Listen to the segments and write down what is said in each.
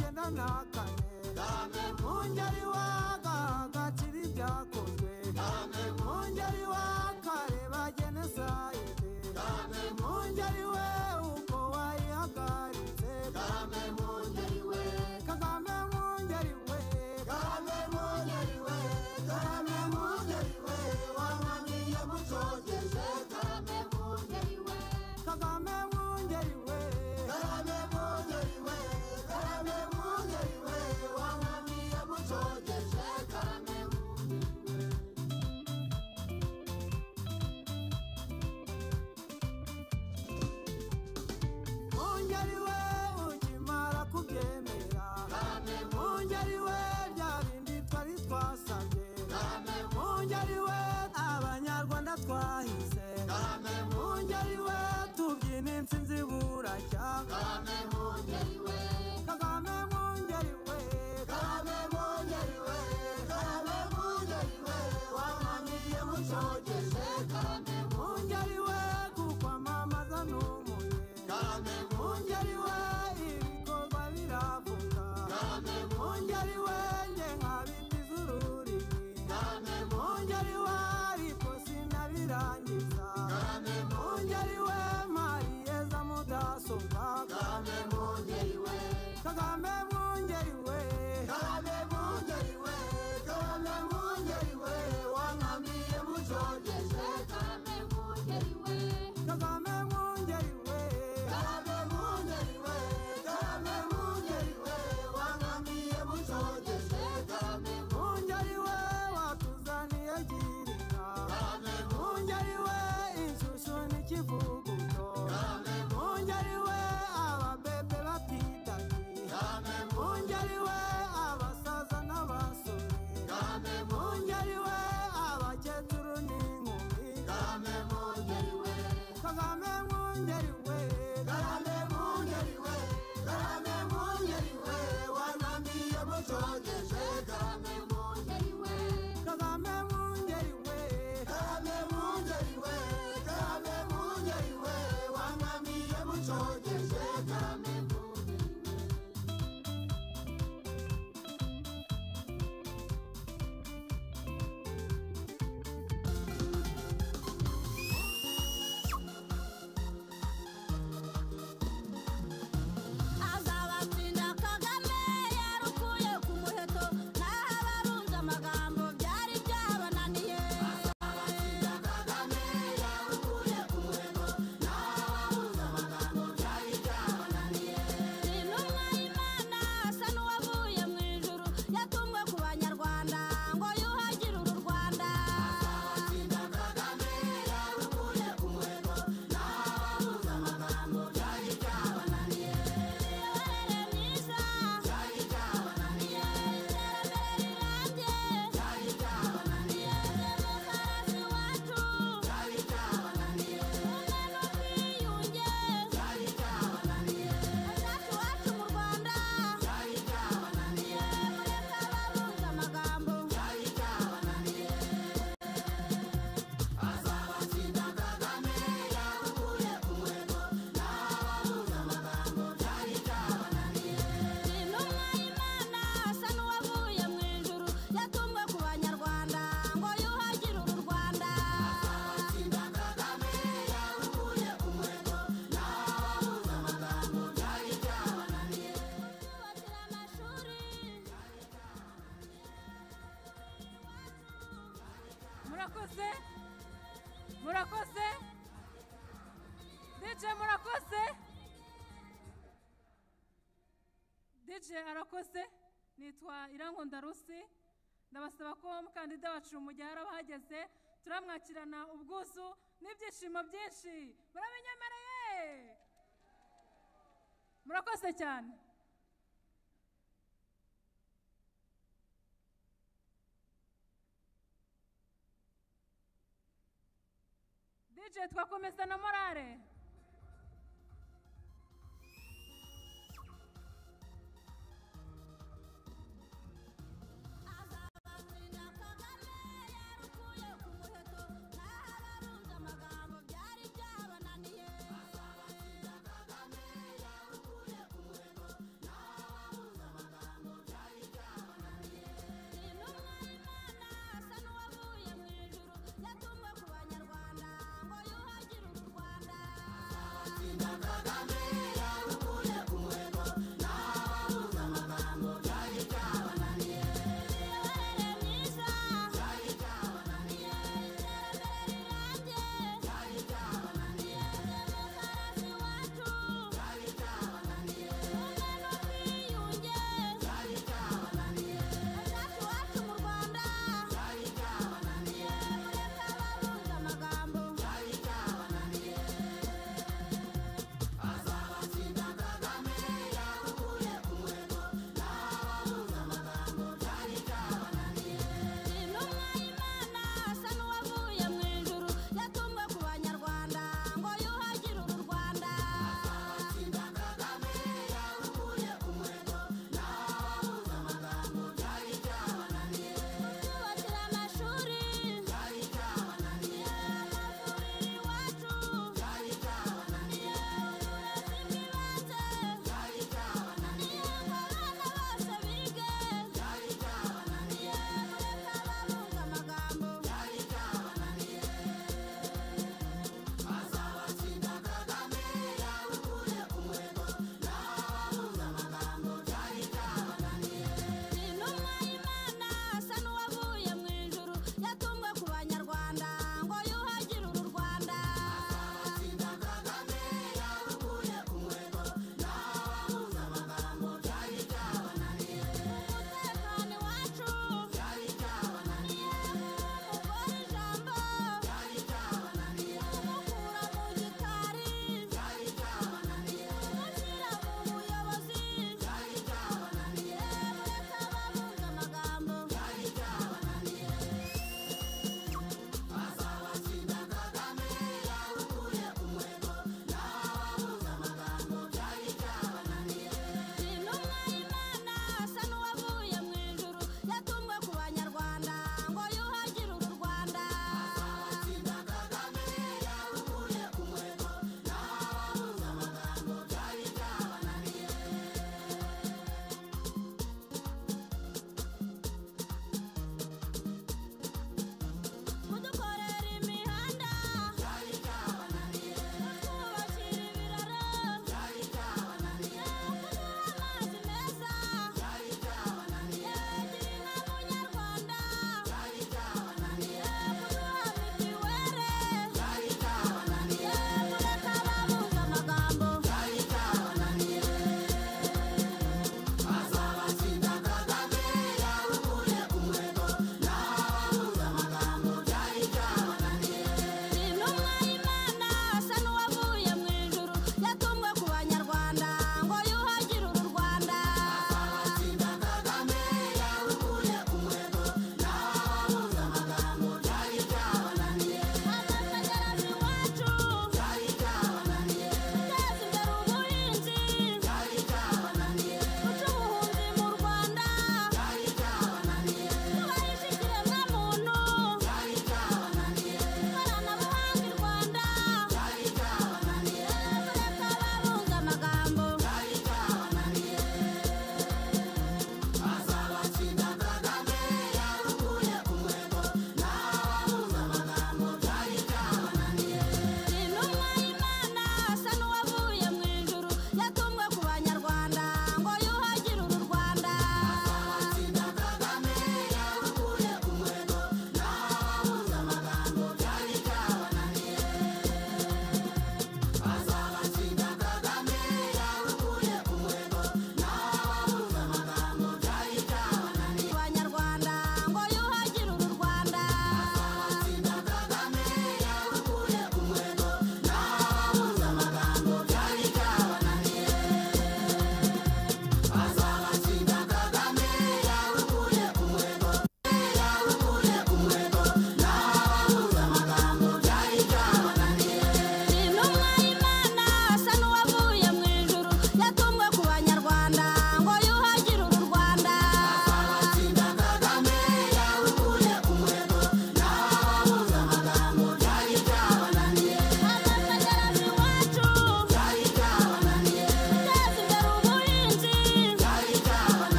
ntakane mu ngeri wagagakira ibyakozwe mu ngeri wakareba genesa ite mu ngeri we uko wayihagaritse mu ngeri we kagame mu ngeri we kagame mu ngeri we kagame mu ngeri we wananiye mucogeje kagame mu ngeri we kagame mu ngeri we kagame mu ngeri we kagame mu ngeri we wananiye mucogeje kagame mu Mungeri we ukimara kubyemera Mungeri we bya bindi twari twasabye Mungeri we abanyarwanda twahize Mungeri we tubyina intsinzi buracya Kagame Mungeri we Kagame Mungeri we Kagame Mungeri we wananiye mucogeje Kagame Mungeri we kukwamamaza n'umuye mungeri we ibikorwa biravuga mungeri we nge nka biti z'ururimi mungeri we ariko sinabirangiza mungeri we mariyeza mudasobwa kagame mungeri we kagame mungeri we kagame mungeri we wankamiye mucogeje kagame mungeri we kagame mungeri we kagame mungeri we wankamiye mucogeje kagame mungeri we watuzaniye girinka mungeri we inshyushyu n'ikivuguto mungeri we ababebe batidagi mungeri we abasaza n'abasore mungeri we abakecuru n'inkumi kagame mungeri we kagame mungeri we kagame mungeri we wananiye mucogeje kagame kagame mungeri we kagame mungeri we kagame mungeri we wananiye mucogeje kagame azabatsinda kagame yarukuye ku muheto naho abarunze amagambo byari byabananiye intumwa y'imana asa n'uwavuye mu ijuru yatumwe ku banyarwanda ngo yuhagire uru rwanda imiyoborere myiza iterambere rirambye demokarasi iwacu ubumwe n'ubwiyunge azacu iwacu mu rwanda mureke abarunze amagambo intumwa y'imana asa n'uwavuye mu ijuru yatumwe ku banyarwanda ngo yuhagire uru rwanda yubakira amashuri murakoze murakoze DJ murakoze DJ arakoze nitwa Irankunda Rusi ndabasaba ko umukandida wacu mujyara bahageze turamwakirana ubwuzu n'ibyishimo byinshi murabinyemereye murakoze cyane DJ twakomeza na morale azabatsinda kagame yarukuye ku muheto naho abarunze amagambo byari byabananiye azabatsinda kagame yarukuye ku muheto naho abarunze amagambo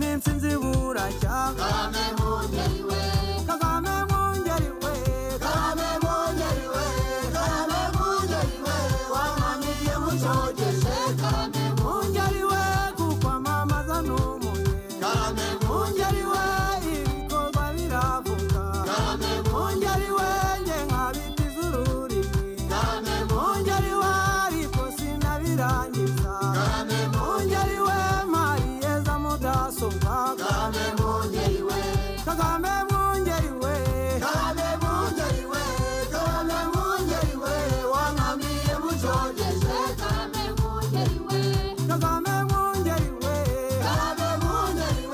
gashya kagame mwongeri we kagame mwongeri we kagame mwongeri we kagame mwongeri we wamanyiye mucogeje kagame mwongeri we kuko amamaza n'umuye kagame mwongeri we ibikorwa biravuga kagame mwongeri we njye nkabitiza ururimi kagame mwongeri we ariko sinabirangiza kagame mwongeri we mariyeza mudasobwa kagame mwongeri we kagame mwongeri we kagame mwongeri we kagame mwongeri we wankamiye mucogeje kagame mwongeri we kagame mwongeri we kagame mwongeri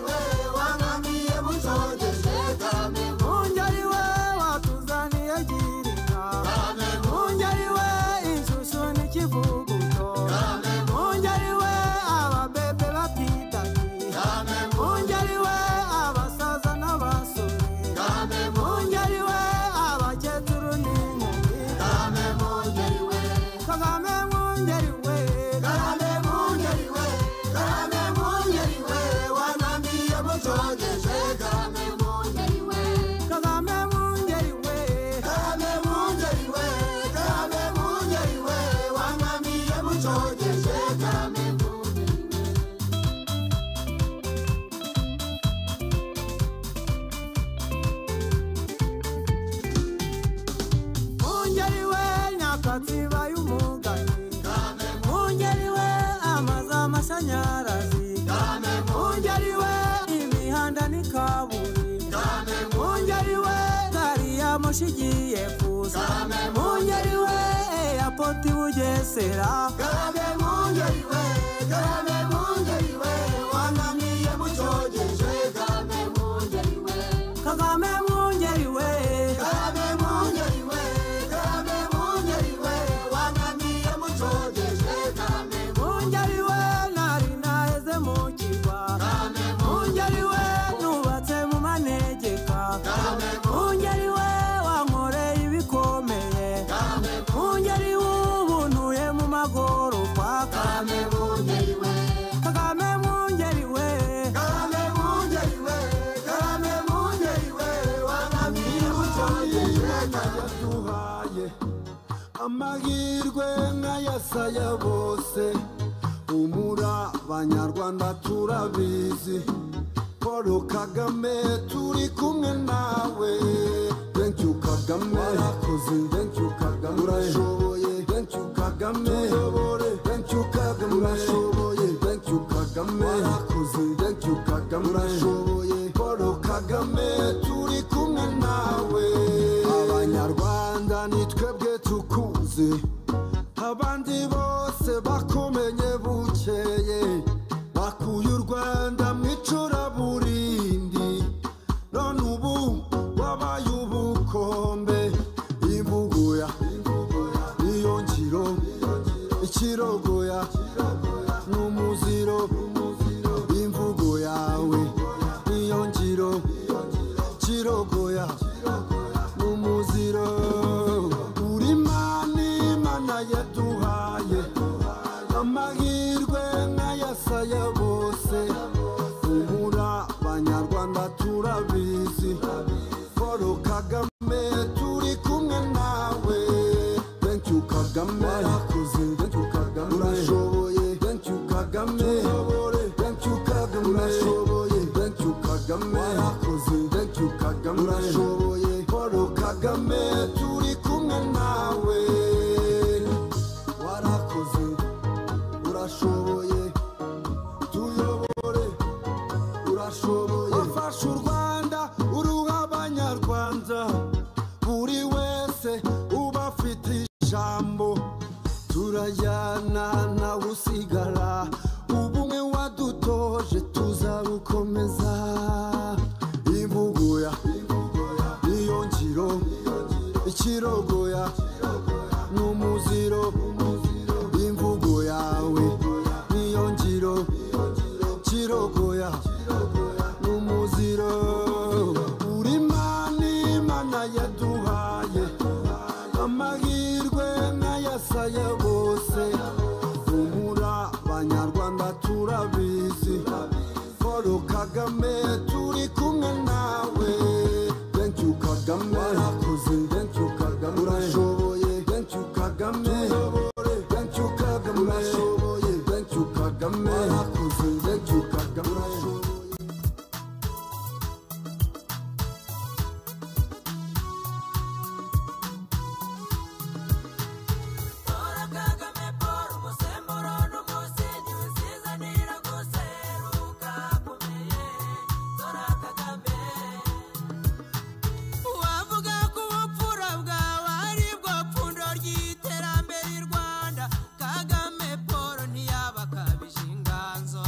we wankamiye mucogeje kagame mwongeri we watuzaniye girinka kagame mwongeri we inshushu n'ikivuguto kagame mwongeri we ababebe batitaki kagame mwongeri we abasaza n'abasore kagame mwongeri we abakecuru n'inkumi kagame mwongeri we kagame mwongeri we kagame mwongeri we kagame mwongeri we wanambiye mucogeje kagame kagame mwongeri we kagame mwongeri we kagame mwongeri we wanambiye mucogeje kagame mwongeri we nyakatsiba y'umugani mwongeri we amazu amashanyarazi mwongeri we imihanda n'ikaburimbo mwongeri we gari ya moshi igiye kuza mwongeri we eyapoti bugesera mwongeri we mwongeri we wananiye mucogeje kagame mwongeri we kagame mwongeri we kagame mwongeri we wananiye mucogeje kagame mwongeri we nari naheze mu kirwa kagame mwongeri we nubatse mu manegeka kagame mwongeri we wankoreye ibikomeye kagame mwongeri w'ubuntuye mu magorofa kagame mwongeri we kagame mwongeri we kagame mwongeri we kagame mwongeri we wananiye mucogeje kagame duhaye amahirwe nk'ayasaya bose umura abanyarwanda turabizi paul kagame turi kumwe nawe thank you kagame warakoze thank you kagame urashoboye thank you kagame tuyobore thank you kagame urashoboye thank you kagame warakoze thank you kagame urashoboye paul kagame turi kumwe nawe abanyarwanda ni twebwe tukuzi abandi bose bakomenye bukeye bakuye u rwanda mu icuraburindi none ubu wabaye ubukombe imbuguya niyo ngiro ikirogoya n'umuziro imvugo yawe niyo ngiro kirogoya umuziro uri imana imana yaduhaye amahirwe nk'ayasaya bose umura abanyarwanda turabizi paul kagame turi kumwe nawe thank you kagame warakoze thank you kagame urashoboye thank you kagame tuyobore thank you kagame urashoboye thank you kagame warakoze thank you kagame urashoboye paul kagame turi kumwe nawe warakoze urashoboye tuyobore urashoboye wafashe u rwanda uruha abanyarwanda buri wese uba afite ijambo turajyana nawe usigara ubumwe wadutoje tuzabukomeza imvuguya niyo ngiro ikirogoya n'umuziro imvugo yawe niyo ngiro kirogoya n'umuziro uri imana imana yaduhaye amahirwe nk'ayasaya bose umura abanyarwanda turabizi Paul Kagame turi kumwe nawe thank you Kagame warakoze thank you Kagame urashoboye thank you Kagame tuyobore thank you Kagame urashoboye thank you Kagame warakoze thank you Kagame urashoboye wavuga ko ubupfura bwawe ari bwo pfundo ry'iterambere i rwanda kagame paul ntiyabakabije inganzo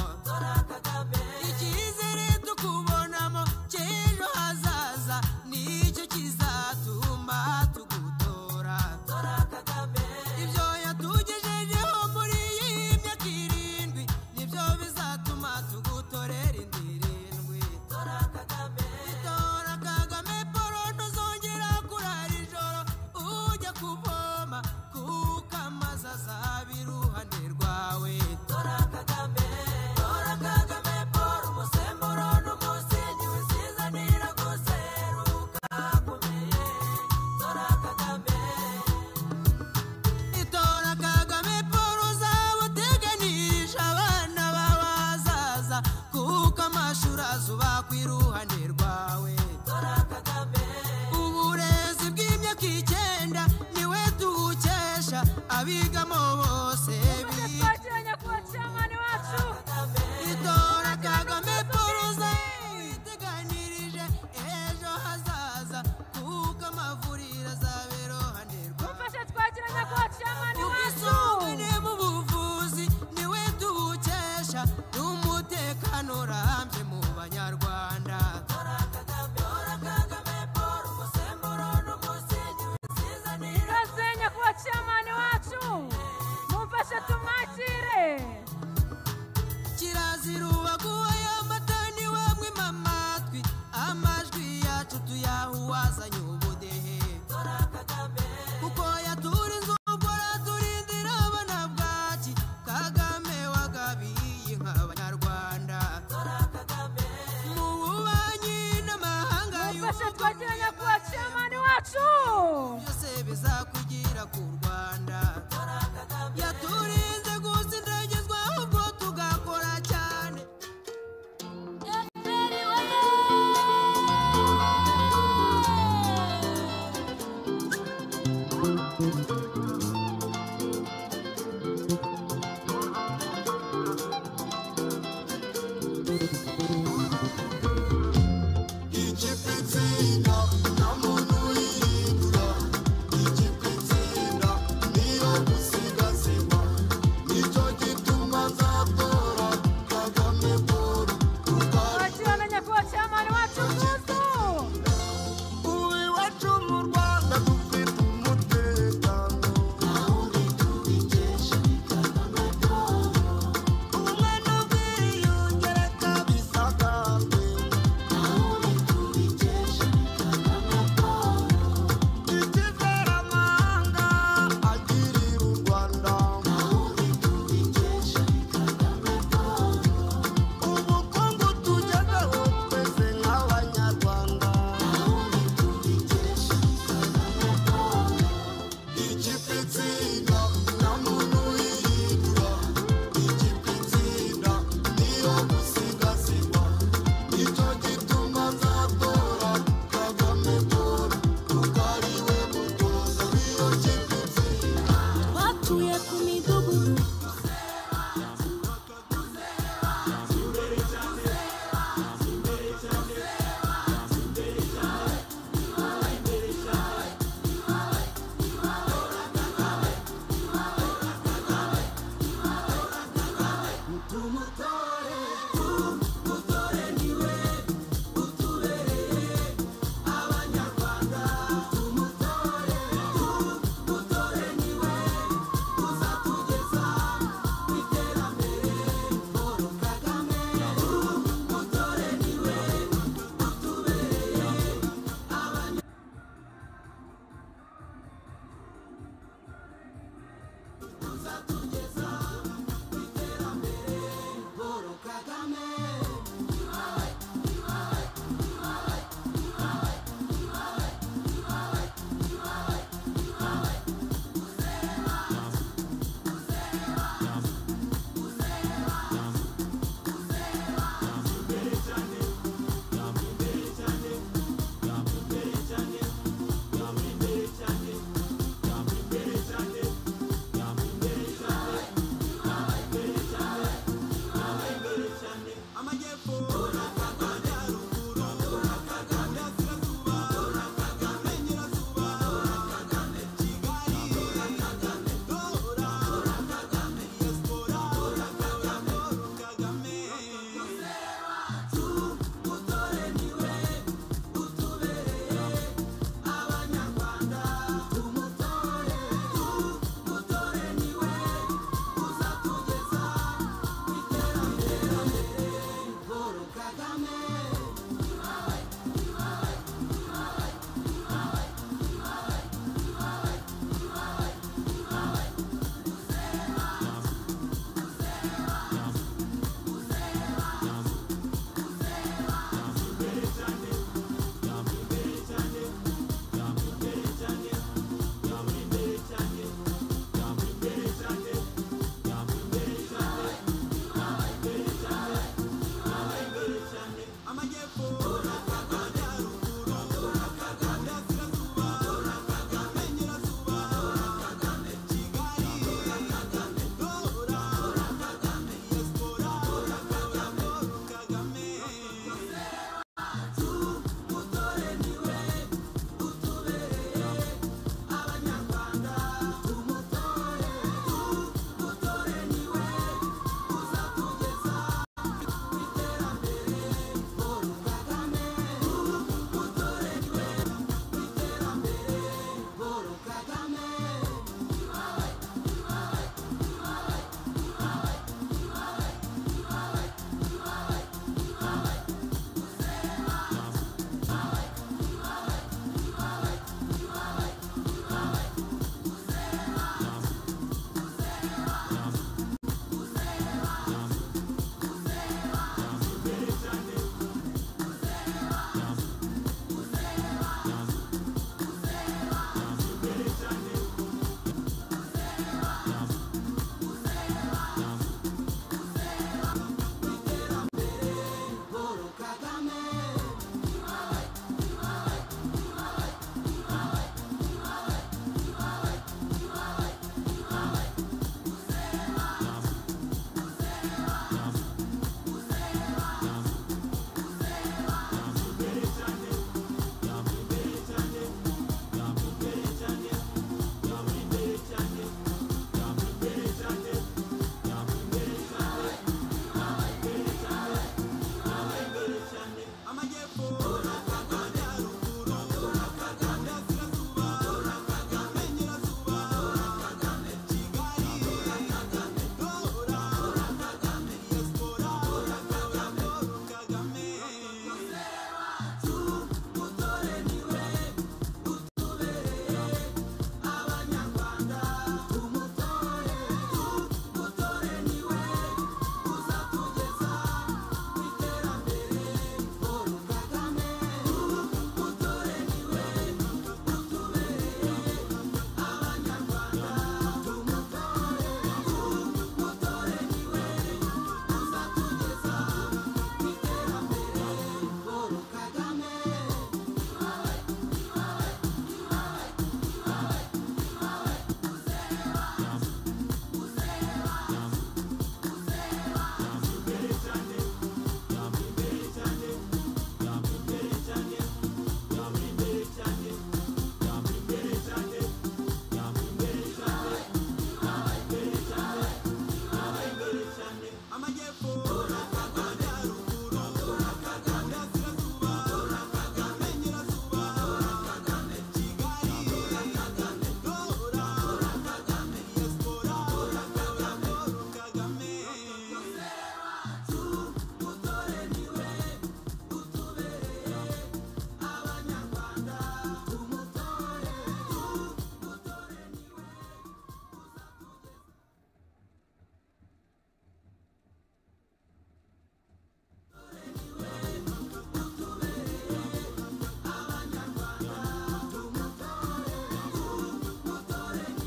icyizere tukubonamo cy'ejo hazaza nicyo kizatuma tugutora ibyo yatugejejeho muri iyi myaka irindwi nibyo bizatuma tugutorera indi irindwi itora kagame polo ntuzongera kurara ijoro ujya kuvoma kuko amazi azaba iruhande rwawe tora kagame tora kagame polo umusemburo n'umusingi wisizanira guseruka akomeye tora kagame itora kagame paul uzaba uteganirije abana bawe hazaza kuko amashuri azubakwa iruhande rwawe uburezi bw'imyaka icyenda niwe tuwukesha abigamo bose biga twakira nyakubahwa cyamani wacu itora kagame paul uzaba uteganirije ejo hazaza kuko amavuriro azaba iruhande rwawe mufashe twakira nyakubahwa cyamani wacu ubwisungane mu buvuzi niwe tuwukesha n'umutekano urambye mu banyarwanda ikaze nyakubahwa cyamani wacu mumfashe tu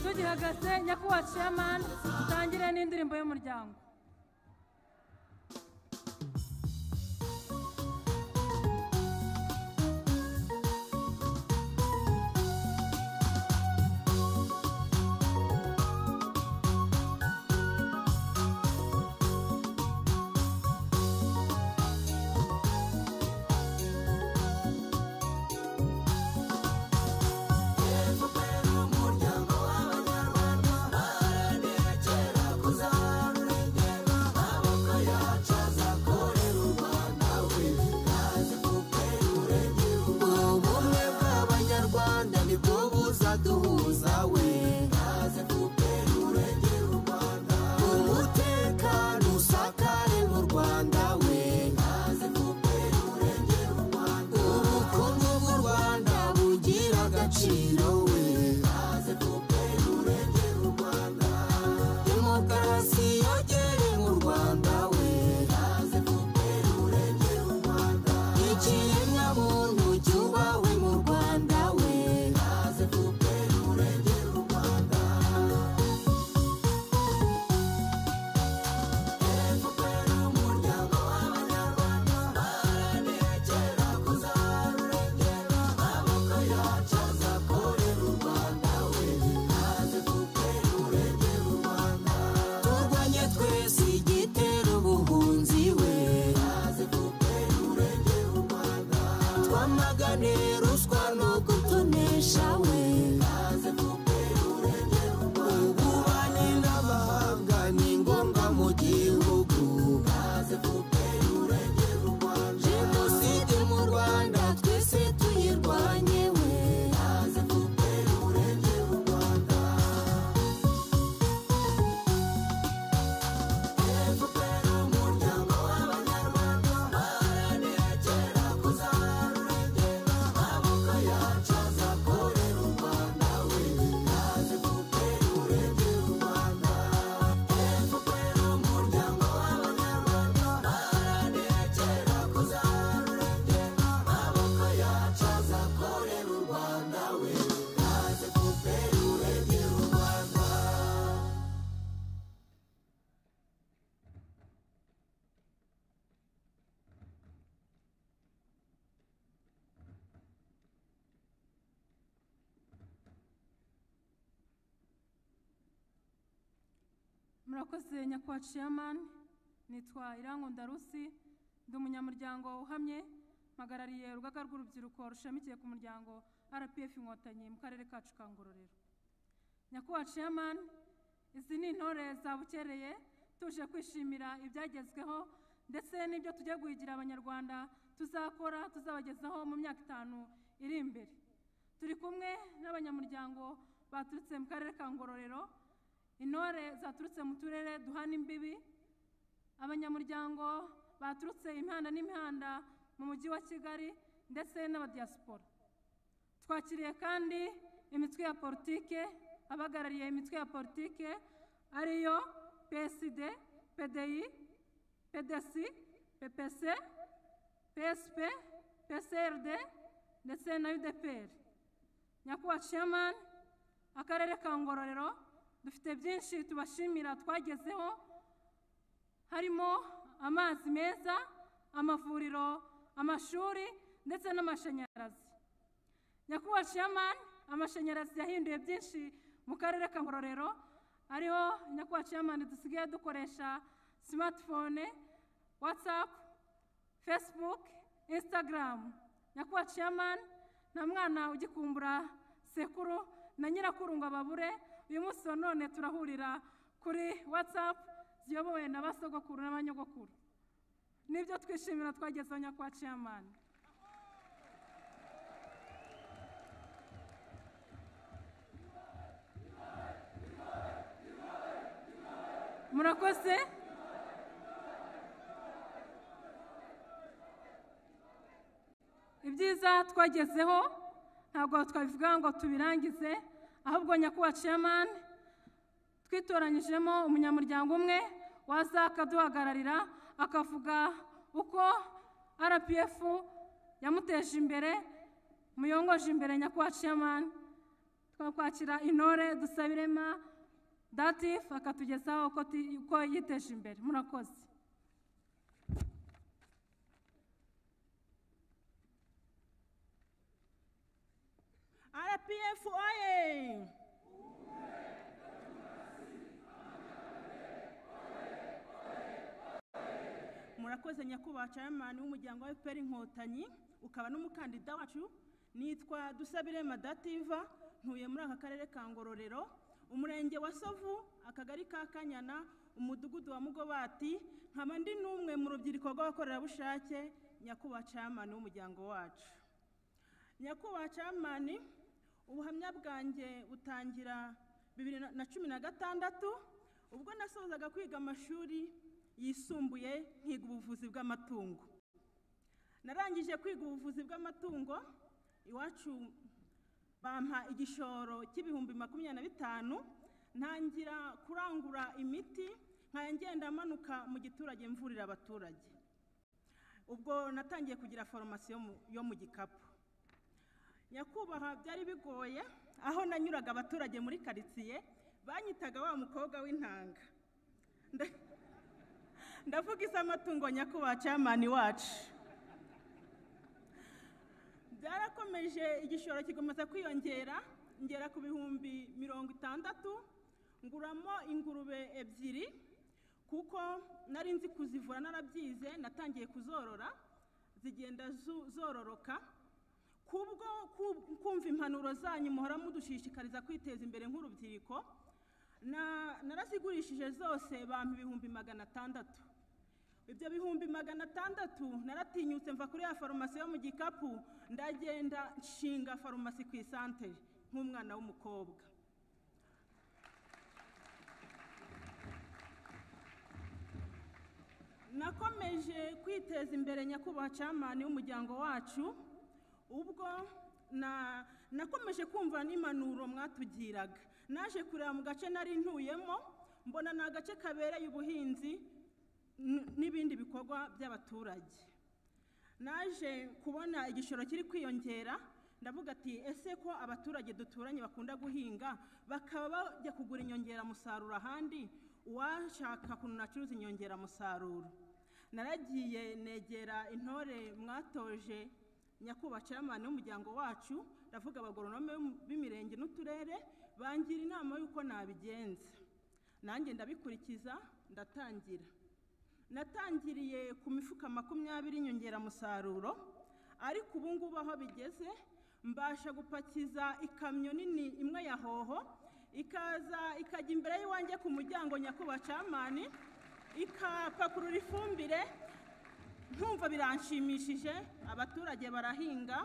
tugihagaze nyakubahwa ciyamani dutangire n'indirimbo y'umuryango cyane ruswa ni ugutonesha we ububanyi n'amahanga ni ngombwa mu gihugu jenoside mu rwanda twese tuyirwanye we murakoze nyakubahwa ciyamani nitwa irankunda rusi ndi umunyamuryango uhamye mpagarariye urugaga rw'urubyiruko rushamikiye ku muryango rpf inkotanyi mu karere kacu ka ngororero nyakubahwa ciyamani izi ni intore zabukereye tuje kwishimira ibyagezweho ndetse n'ibyo tujya guhigira abanyarwanda tuzakora tuzabagezaho mu myaka itanu iri imbere turi kumwe n'abanyamuryango baturutse mu karere ka ngororero intore zaturutse mu turere duhana imbibi abanyamuryango baturutse imihanda n'imihanda mu mujyi wa kigali ndetse n'abadiyasipora twakiriye kandi imitwe ya politike abahagarariye imitwe ya politike ariyo psd pdi pdc ppc psp psrd ndetse na udpr nyakubahwa chairman akarere ka ngororero dufite byinshi tubashimira twagezeho harimo amazi meza amavuriro amashuri ndetse n'amashanyarazi nyakubahwa chairman amashanyarazi yahinduye byinshi mu karere ka ngororero ariho nyakubahwa chairman dusigaye dukoresha smartphone whatsapp facebook instagram nyakubahwa chairman nta mwana ugikumbura sekuru na nyirakuru ngo ababure uyu munsi wa none turahurira kuri whatsapp ziyobowe na basogokuru n'abanyogokuru nibyo twishimira twagezeho nyakubahwa chairman murakoze ibyiza twagezeho ntabwo twabivuga ngo tubirangize ahubwo nyakubahwa chairman twitoranyijemo umunyamuryango umwe waza akaduhagararira akavuga uko rpf yamuteje imbere muyongoje imbere nyakubahwa chairman twakwakira intore dusabirema datif akatugezaho uko ti- uko yiteje imbere murakoze RPF oye! murakoze nyakubahwa chairman w'umuryango wa FPR inkotanyi ukaba n'umukandida wacu nitwa dusabirema dativa ntuye muri aka karere ka ngororero umurenge wa sovu akagari ka kanyana umudugudu wa mugobati nkaba ndi n'umwe mu rubyiruko rw'abakorerabushake nyakubahwa chairman w'umuryango wacu nyakubahwa camani ubuhamya bwanjye butangira bibiri na- na cumi na gatandatu ubwo nasozaga kwiga amashuri yisumbuye nkiga ubuvuzi bw'amatungo narangije kwiga ubuvuzi bw'amatungo iwacu bampa igishoro cy'ibihumbi makumyabiri na bitanu ntangira kurangura imiti nkajya ngenda manuka mu giturage mvurira abaturage ubwo natangiye kugira farumasi yo mu- yo mu gikapu nyakubahwa byari bigoye aho nanyuraga abaturage muri karitsiye banyitaga wa mukobwa w'intanga Nda- ndavuga iz'amatungo nyakubahwa camani wacu byarakomeje igishoro kikomeza kwiyongera ngera ku bihumbi mirongo itandatu nguramo ingurube ebyiri kuko nari nzi kuzivura narabyize natangiye kuzorora zigenda zu- zororoka kubwo ku- kumva impanuro zanyu muhora mudushishikariza kwiteza imbere nk'urubyiruko na- narazigurishije zose bampa ibihumbi magana atandatu ibyo bihumbi magana atandatu naratinyutse mva kuri ya farumasi yo mu gikapu ndagenda nshinga farumasi ku isantere nk'umwana w'umukobwa nakomeje kwiteza imbere nyakubahwa camani w'umuryango wacu ubwo na nakomeje kumva n'impanuro mwatugiraga naje kureba mu gace nari ntuyemo mbona ni agace kabereye ubuhinzi n- n'ibindi bikorwa by'abaturage naje kubona igishoro kiri kwiyongera ndavuga ati ese ko abaturage duturanye bakunda guhinga bakaba bajya kugura inyongeramusaruro ahandi uwashaka ukuntu nacuruza inyongeramusaruro naragiye negera intore mwatoje nyakubahwa chairman w'umuryango wacu ndavuga abagoronome b'imirenge n'uturere bangira inama y'uko nabigenza nanjye ndabikurikiza ndatangira natangiriye ku mifuka makumyabiri inyongeramusaruro ariko ubu ngubu aho bigeze mbasha gupakiza ikamyo nini imwe ya hoho ikaza ikajya imbere y'iwanjye ku muryango nyakubahwa camani ikapakurura ifumbire nkumva biranshimishije abaturage barahinga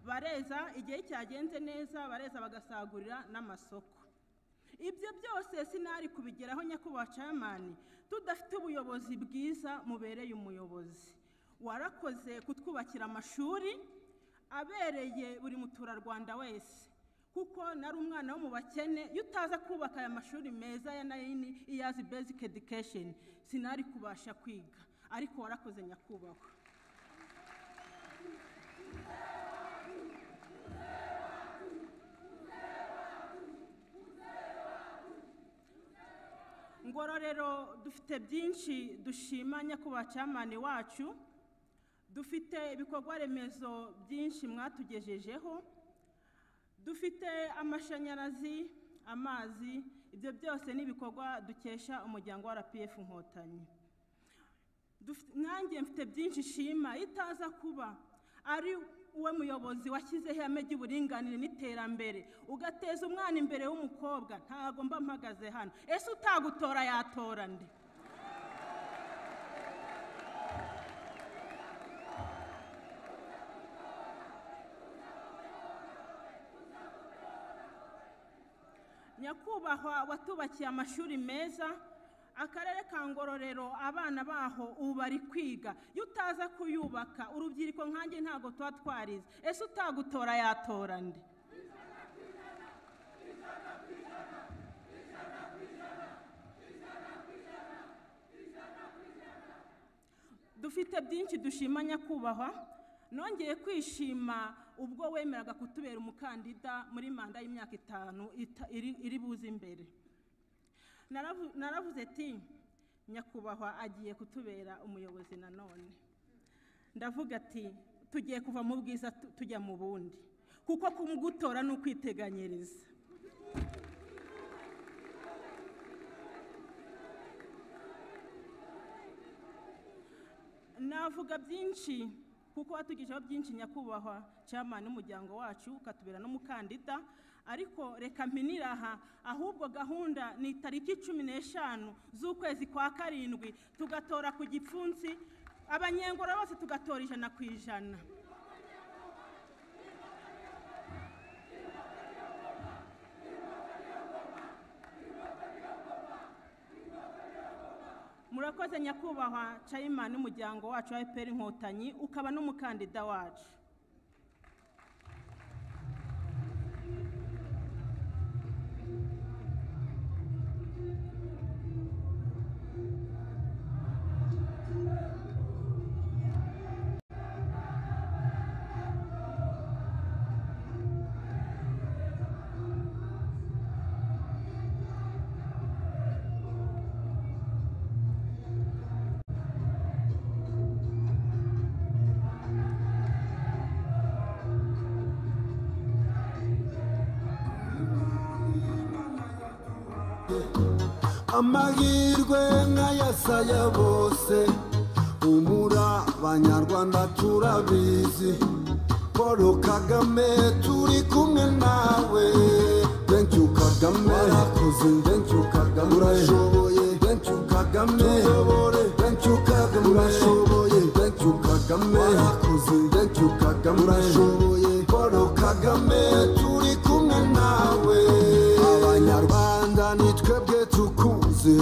bareza igihe cyagenze neza bareza bagasagurira n'amasoko ibyo byose sinari kubigeraho nyakubahwa camani tudafite ubuyobozi bwiza mubereye umuyobozi warakoze kutwubakira amashuri abereye buri muturarwanda wese kuko nari umwana wo mu bakene iyo utaza kubaka aya mashuri meza ya nayini iyazi basic education sinari kubasha kwiga ariko warakoze nyakubahwa ngororero dufite byinshi dushima nyakubahwa camani wacu dufite ibikorwa remezo byinshi mwatugejejeho dufite amashanyarazi amazi ibyo byose ni ibikorwa dukesha umuryango wa rpf inkotanyi Dufite- nanjye mfite byinshi shima itaza kuba ari uwe muyobozi washyizeho ihame ry'uburinganire n'iterambere ugateza umwana imbere w'umukobwa ntago mba mpagaze hano ese utagutora yatora nde nyakubahwa watubakiye amashuri meza akarere ka ngororero abana baho ubu bari kwiga iyo utaza kuyubaka urubyiruko nkanjye ntabwo tuba twarize ese utagutora yatora nde dufite byinshi dushima nyakubahwa nongeye kwishima ubwo wemeraga kutubera umukandida muri manda y'imyaka itanu ita- iri- iri buze imbere Naravu- naravuze ati nyakubahwa agiye kutubera umuyobozi nanone ndavuga ati tugiye kuva mu bwiza tu- tujya mu bundi kuko kumugutora ni ukwiteganyiriza navuga byinshi kuko watugejeho byinshi nyakubahwa cyamani n'umuryango wacu ukatubera n'umukandida ariko reka mpinire aha ahubwo gahunda ni itariki cumi n'eshanu z'ukwezi kwa karindwi tugatora ku gipfunsi abanyengoro bose tugatora ijana ku ijana murakoze nyakubahwa cayimani n'umuryango wacu wa efuperi inkotanyi ukaba n'umukandida wacu amahirwe nk'ayasaya bose umura abanyarwanda turabizi paul kagame turi kumwe nawe thank you kagame warakoze thank you kagame urashoboye thank you kagame tuyobore thank you kagame urashoboye thank you kagame warakoze thank you kagame urashoboye paul kagame turi kumwe nawe abanyarwanda ni twebwe tukuzi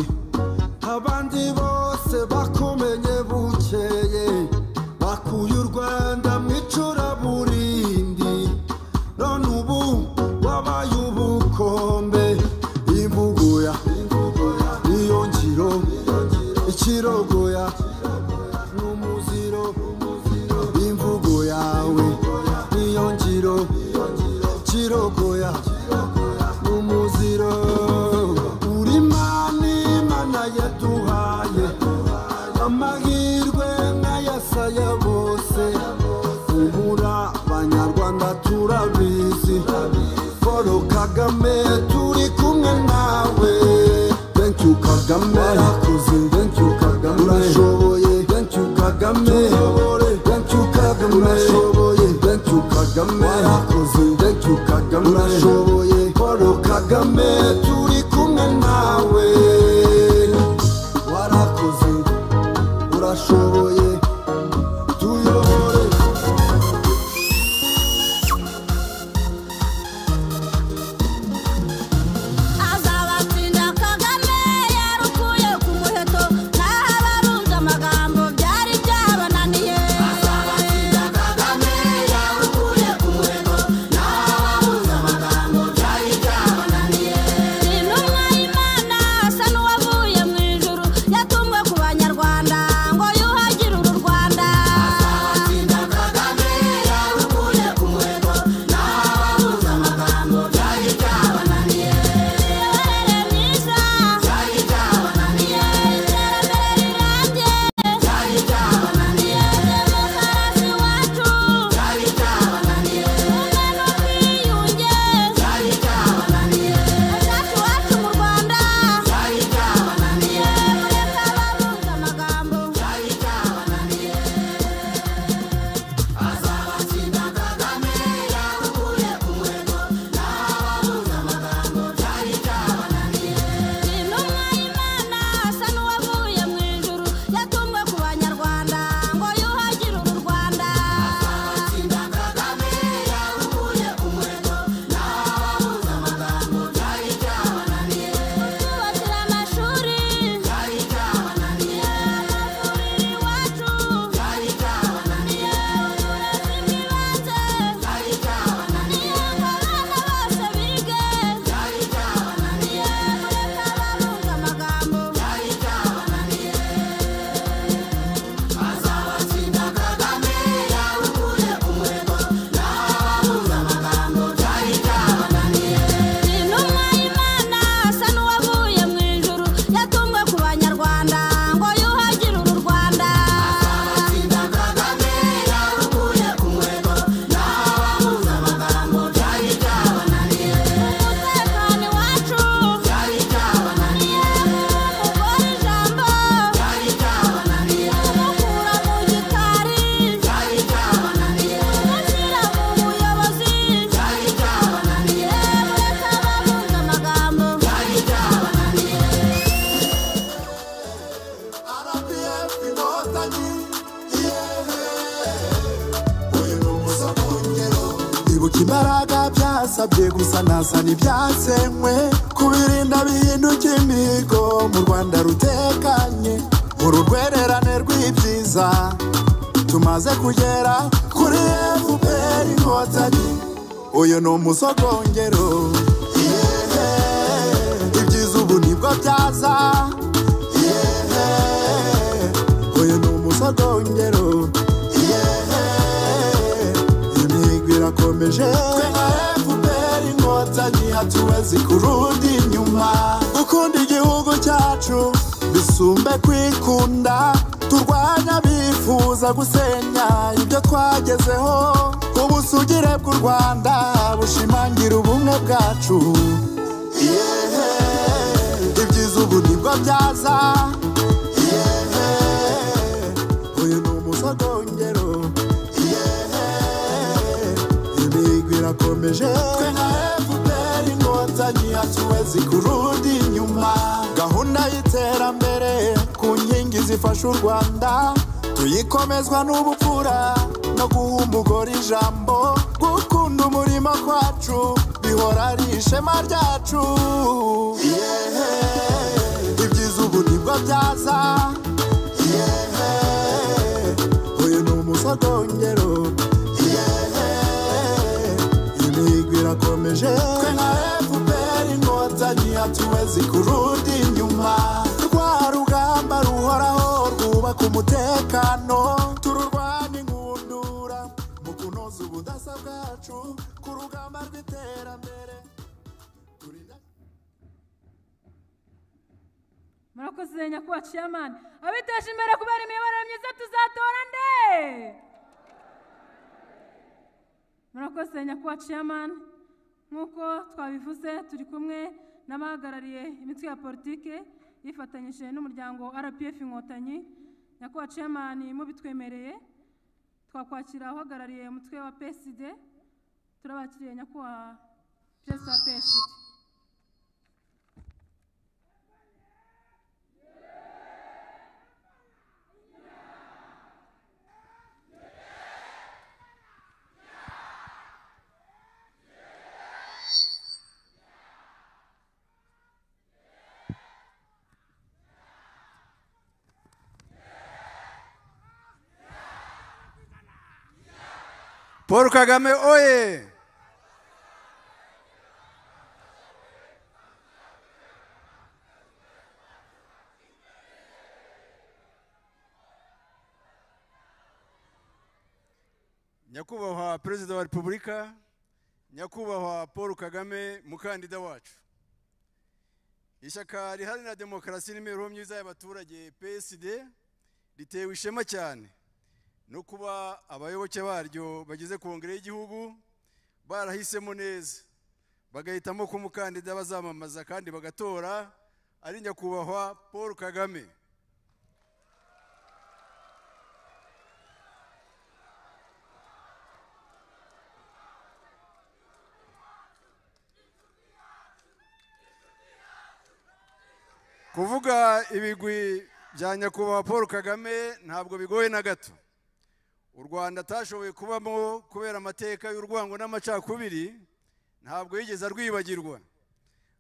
abandi bose bakumenye bukeye bakuye u rwanda mu icuraburindi none ubu wabaye ubukombe imbugoya iyo ngiro ikirogoya n'umuziro imvugo yawe niyo ngiro kirogoya n'umuziro uri mani mana yaduhaye amahirwe nk'ayasaya bose ubura abanyarwanda turabizi paul kagame turi kumwe nawe thank you kagame warakoze thank you kagame urashoboye thank you kagame tuyobore thank you kagame urashoboye thank you kagame warakoze thank you kagame urashoboye paul kagame turi kumwe nawe warakoze urashoboye tuyobore azabatsinda kagame yarukuye ku muheto naho abarunze amagambo byari byabananiye azabatsinda kagame yarukuye ku muheto naho abarunze amagambo byari byabananiye ni ntumwa y'imana asa n'uwavuye mu ijuru yatumwe ku banyarwanda ngo yuhagire uru rwanda azabatsinda kagame yarukuye ku muheto naho abarunze amagambo byari byabananiye imiyoborere myiza byari byabananiye iterambere rirambye byari byabananiye demokarasi iwacu byari byabananiye ubumwe n'ubwiyunge byari byabananiye hazacu iwacu mu rwanda byari byabananiye mureke abarunze amagambo byari byabananiye azabatsinda kagame yarukuye ku muheto n'ababuze amagambo byari byabananiye ni ntumwa y'imana asa n'uwavuye mu ijuru yatumwe ku banyarwanda ngo yuhagire uru rwanda azabatsinda kagame yarukuye ku muheto n'ababuze amagambo byari byabananiye kutwubakira amashuri byari byabananiye amavuriro iwacu byari byabananiye uburezi bw'ibanze byari byabananiye abana bose bige byari byabananiye mureke abarunze amagambo byari byabananiye azabatsinda kagame yarukuye ku muheto n'ababuze amagambo byari byabananiye ni ntumwa y'imana asa n'uwavuye mu ijuru yatumwe ku banyarwanda ngo yuhagire uru rwanda azabatsinda kagame yarukuye ku muheto n'ababuze amagambo byari byabananiye umutekano iwacu byari byabananiye umugore ijambo byari byabananiye kumukura mu gikari byari byabananiye kumushyira mu buyobozi byari byabananiye mureke abarunze amagambo byari byabananiye RPF inkotanyi yehe uyu ni umusomo w'ingero ibuka imbaraga byasabye gusa nasana ibyasenywe kubirinda bihinduka imihigo mu rwanda rutekanye uru rwererane rw'ibyiza tumaze kugera kuri fpr inkotanyi uyu ni umusogongero yehe ibyiza ubu nibwo byaza yehe uyu ni umusogongero yehe imihigo irakomeje twe nka fpr inkotanyi hatuwezi kurundi inyuma gukunda igihugu cyacu bisumbe kwikunda turwanya bifuza gusenya ibyo twagezeho ubusugire bw'u rwanda bushimangira ubumwe bwacu yehe ibyiza ubu nibwo byaza yehe uyu ni umusogongero yehe turakomeje twe na fpr inkotanyi hatuwezi kurudi inyuma gahunda y'iterambere ku nkingi zifasha u rwanda tuyikomezwa n'ubupfura no guha umugore ijambo gukunda umurimo kwacu bihora ari ishema ryacu yeah. ibyiza ubu nibwo byaza yeah. uyu ni umusogongero yeah. imihigo irakomeje twe nka fpr inkotanyi hatuwezi kurudi inyuma rwa rugamba ruhoraho rwubaka umutekano tururwanya inkundura mu kunoza ubudasa bwacu ku rugamba rw'iterambere turinda murakoze nyakubahwa ciyamani abiteje imbere kubera imiyoborere myiza tuzatora nde murakoze nyakubahwa ciyamani nk'uko twabivuze turi kumwe n'abahagarariye imitwe ya politike yifatanyije n'umuryango rpf inkotanyi nyakubahwa ciyamani mubitwemereye twakwakira uhagarariye umutwe wa psd turabakiriye nyakubahwa perezida wa psd paul kagame oye nyakubahwa perezida wa repubulika nyakubahwa paul kagame mukandida wacu ishyaka riharanira demokarasi n'imibereho myiza y'abaturage psd ritewe ishema cyane no kuba abayoboke baryo bagize kongere y'igihugu barahisemo neza bagahitamo ko umukandida bazamamaza kandi bagatora ari nyakubahwa paul kagame kuvuga ibigwi bya nyakubahwa paul kagame ntabwo bigoye na gato u rwanda atashoboye kubamo kubera amateka y'urwango n'amacakubiri ntabwo yigeze arwibagirwa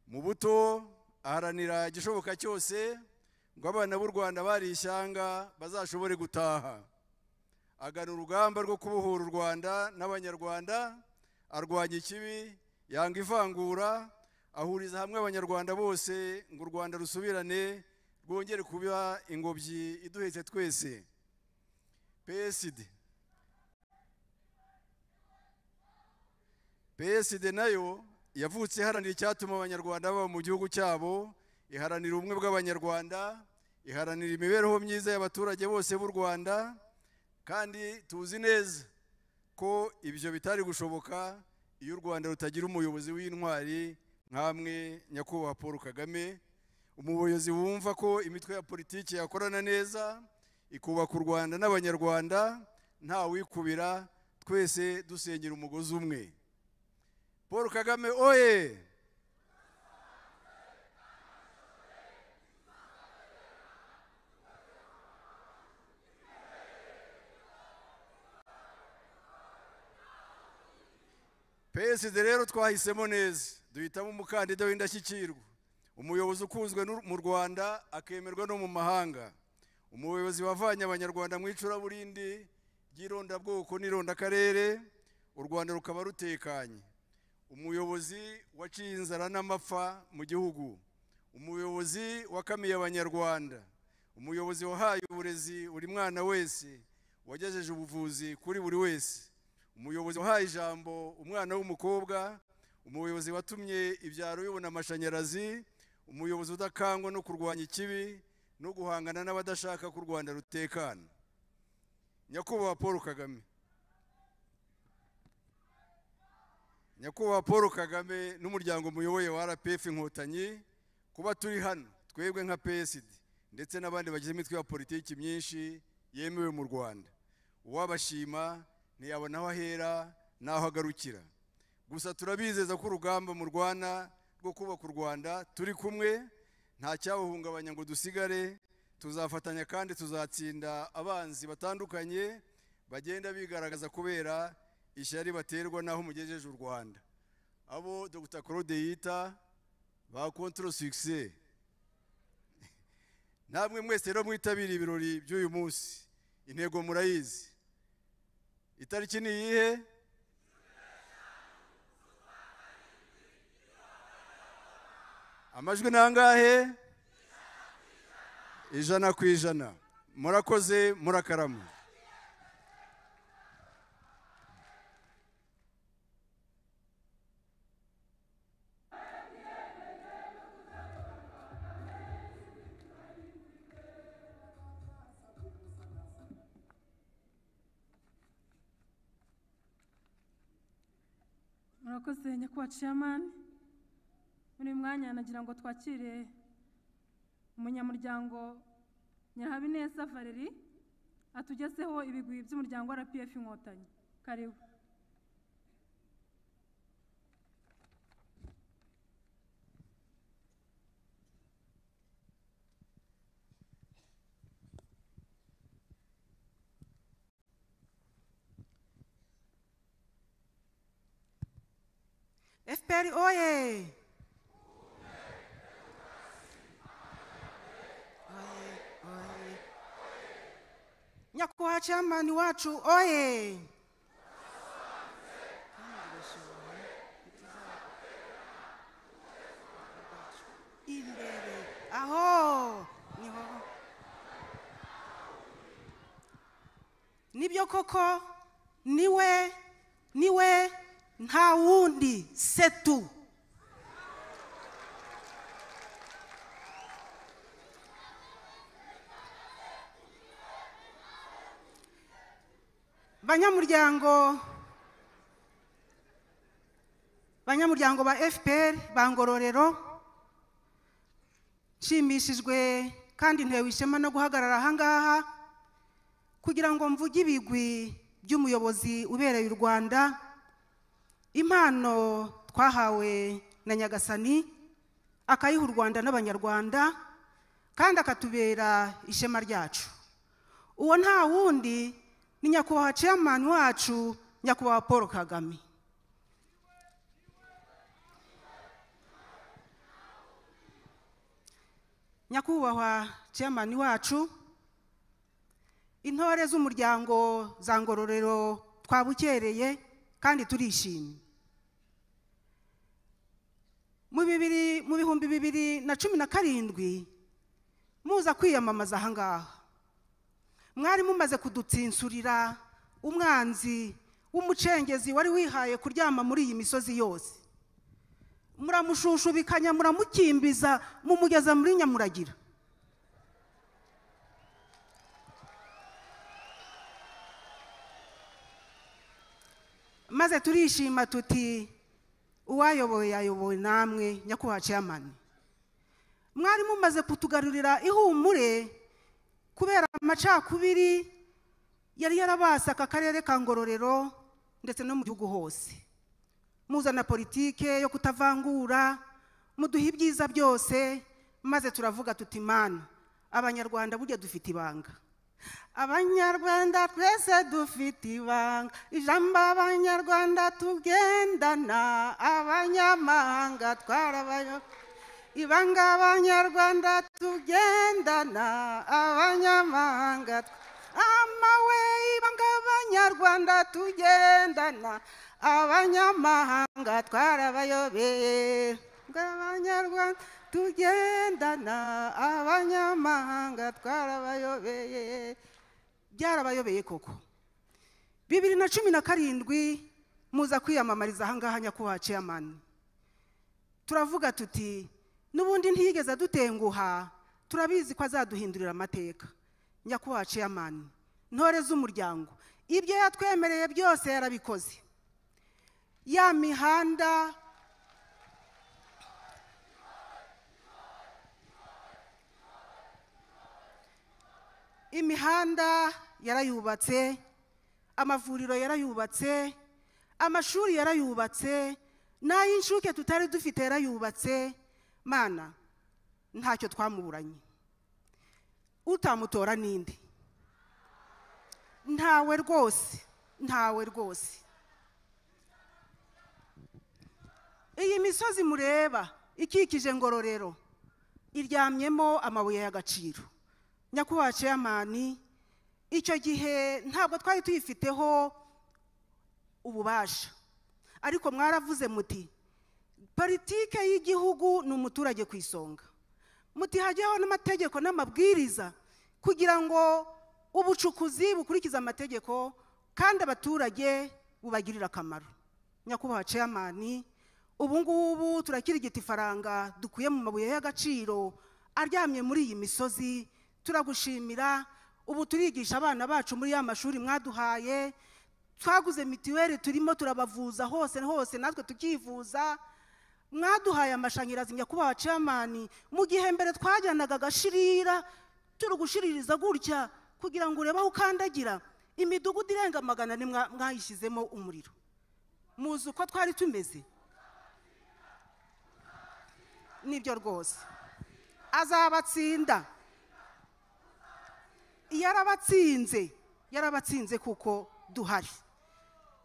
mu buto aharanira igishoboka cyose ngo abana b'u rwanda bari ishyanga bazashobore gutaha agana urugamba rwo kubohora u rwanda n'abanyarwanda arwanya ikibi yanga ivangura ahuriza hamwe abanyarwanda bose ngo u rwanda rusubirane rwongere kuba ingobyi iduhetse twese psd psd nayo yavutse iharanira icyatuma abanyarwanda baba mu gihugu cyabo iharanira ubumwe bw'abanyarwanda iharanira imibereho myiza y'abaturage bose b'u rwanda kandi tuzi neza ko ibyo bitari gushoboka iyo u rwanda rutagira umuyobozi w'intwari nk'amwe nyakubahwa paul kagame umuyobozi wumva ko imitwe ya politiki yakorana neza ikubaka u rwanda n'abanyarwanda ntawikubira twese dusengera umugozi umwe paul kagame oye peside rero twahisemo neza duhitamo umukandida w'indashyikirwa umuyobozi ukunzwe n'u- mu rwanda akemerwa no mu mahanga umuyobozi wavanye abanyarwanda mu icuraburindi ry'irondabwoko n'irondakarere u rwanda rukaba rutekanye umuyobozi waciye inzara n'amapfa mu gihugu umuyobozi wakamiye abanyarwanda umuyobozi wahaye uburezi buri mwana wese wagejeje ubuvuzi kuri buri wese umuyobozi wahaye ijambo umwana w'umukobwa umuyobozi watumye ibyaro bibona amashanyarazi umuyobozi udakangwa no kurwanya ikibi no guhangana n'abadashaka ko u rwanda rutekana nyakubahwa paul kagame nyakubahwa paul kagame n'umuryango muyoboye wa rpf inkotanyi kuba turi hano twebwe nka psd ndetse n'abandi bagize imitwe ya politiki myinshi yemewe mu rwanda uwabashima ntiyabona aho ahera n'aho agarukira gusa turabizeza ko urugamba murwana rwo kubaka u rwanda turi kumwe nta cyawuhungabanya ngo dusigare tuzafatanya kandi tuzatsinda abanzi batandukanye bagenda bigaragaza kubera ishyari baterwa n'aho mugejeje u rwanda abo dr claude yita ba kontoro succès namwe mwese rero mwitabira ibirori by'uyu munsi intego murayizi itariki ni iyihe amajwi ni angahe ijana ku ijana murakoze murakarama murakoze nyakubahwa ciyamani muri uyu mwanya nagira ngo twakire umunyamuryango nyirahabineza valeri atugezeho ibigwi by'umuryango rpf inkotanyi karibu FPR oye! Oye, oye. Nyakubahwa chairman wacu oye! Imbere aho niho nibyo koko niwe niwe nta wundi setu banyamuryango banyamuryango ba fpr ba ngororero nshimishijwe kandi ntewe ishema no guhagarara aha ngaha kugira ngo mvuge ibigwi by'umuyobozi ubereye u rwanda impano twahawe na nyagasani akayiha u rwanda n'abanyarwanda kandi akatubera ishema ryacu uwo nta wundi ni nyakubahwa chairman wacu nyakubahwa paul kagame nyakubahwa chairman wacu intore z'umuryango za ngororero twabukereye kandi turishimye mu bibiri mu bihumbi bibiri na cumi na karindwi muza kwiyamamaza aha ngaha mwari mumaze kudutsinsurira umwanzi w'umucengezi wari wihaye kuryama muri iyi misozi yose muramushushubikanya muramukimbiza mumugeza muri nyamuragira maze turishima tuti uwayoboye yayobowe namwe nyakubahwa chairman mwari mumaze kutugarurira ihumure kubera amacakubiri yari yarabase aka karere ka ngororero ndetse no mu gihugu hose muzana politike yo kutavangura muduha ibyiza byose maze turavuga tuti mana abanyarwanda burya dufite ibanga abanyarwanda twese dufite ibanga ijambo abanyarwanda tugendana abanyamahanga twarabayo ibanga abanyarwanda tugendana abanyamahanga tw- amawe ibanga abanyarwanda tugendana abanyamahanga twarabayobeye ibanga abanyarwanda tugendana abanyamahanga twarabayobeye byarabayobeye koko bibiri na cumi na karindwi muza kwiyamamariza ahangaha nyakubahwa chairman turavuga tuti n'ubundi ntiyigeze adutenguha turabizi ko azaduhindurira amateka nyakubahwa chairman ntore z'umuryango ibyo yatwemereye byose yarabikoze ya mihanda imihanda yarayubatse amavuriro yarayubatse amashuri yarayubatse n'ay'inshuke tutari dufite yarayubatse mana ntacyo twamuburanye utamutora n'indi ntawe rwose ntawe rwose iyi misozi mureba ikikije ngororero iryamyemo amabuye y'agaciro nyakubahwa ceyamani icyo gihe ntabwo twari tuyifiteho ububasha ariko mwaravuze muti politike y'igihugu ni umuturage ku isonga muti hajyeho n'amategeko n'amabwiriza kugira ngo ubucukuzi bukurikize amategeko kandi abaturage bubagirire akamaro nyakubahwa ceyamani ubu ngubu turakirigita ifaranga dukuye mu mabuye y'agaciro aryamye muri iyi misozi turagushimira ubu turigisha abana bacu muri ya mashuri mwaduhaye twaguze mituweli turimo turabavuza hose hose natwe tukivuza mwaduhaye amashanyarazi nyakubahwa ceyamani mu gihe mbere twajyanaga agashirira turi gushiririza gutya kugira ngo urebe aho ukandagira imidugudu irenga magana ane mwa- mwayishyizemo umuriro muzi uko twari tumeze nibyo rwose azabatsinda yarabatsinze yarabatsinze kuko duhari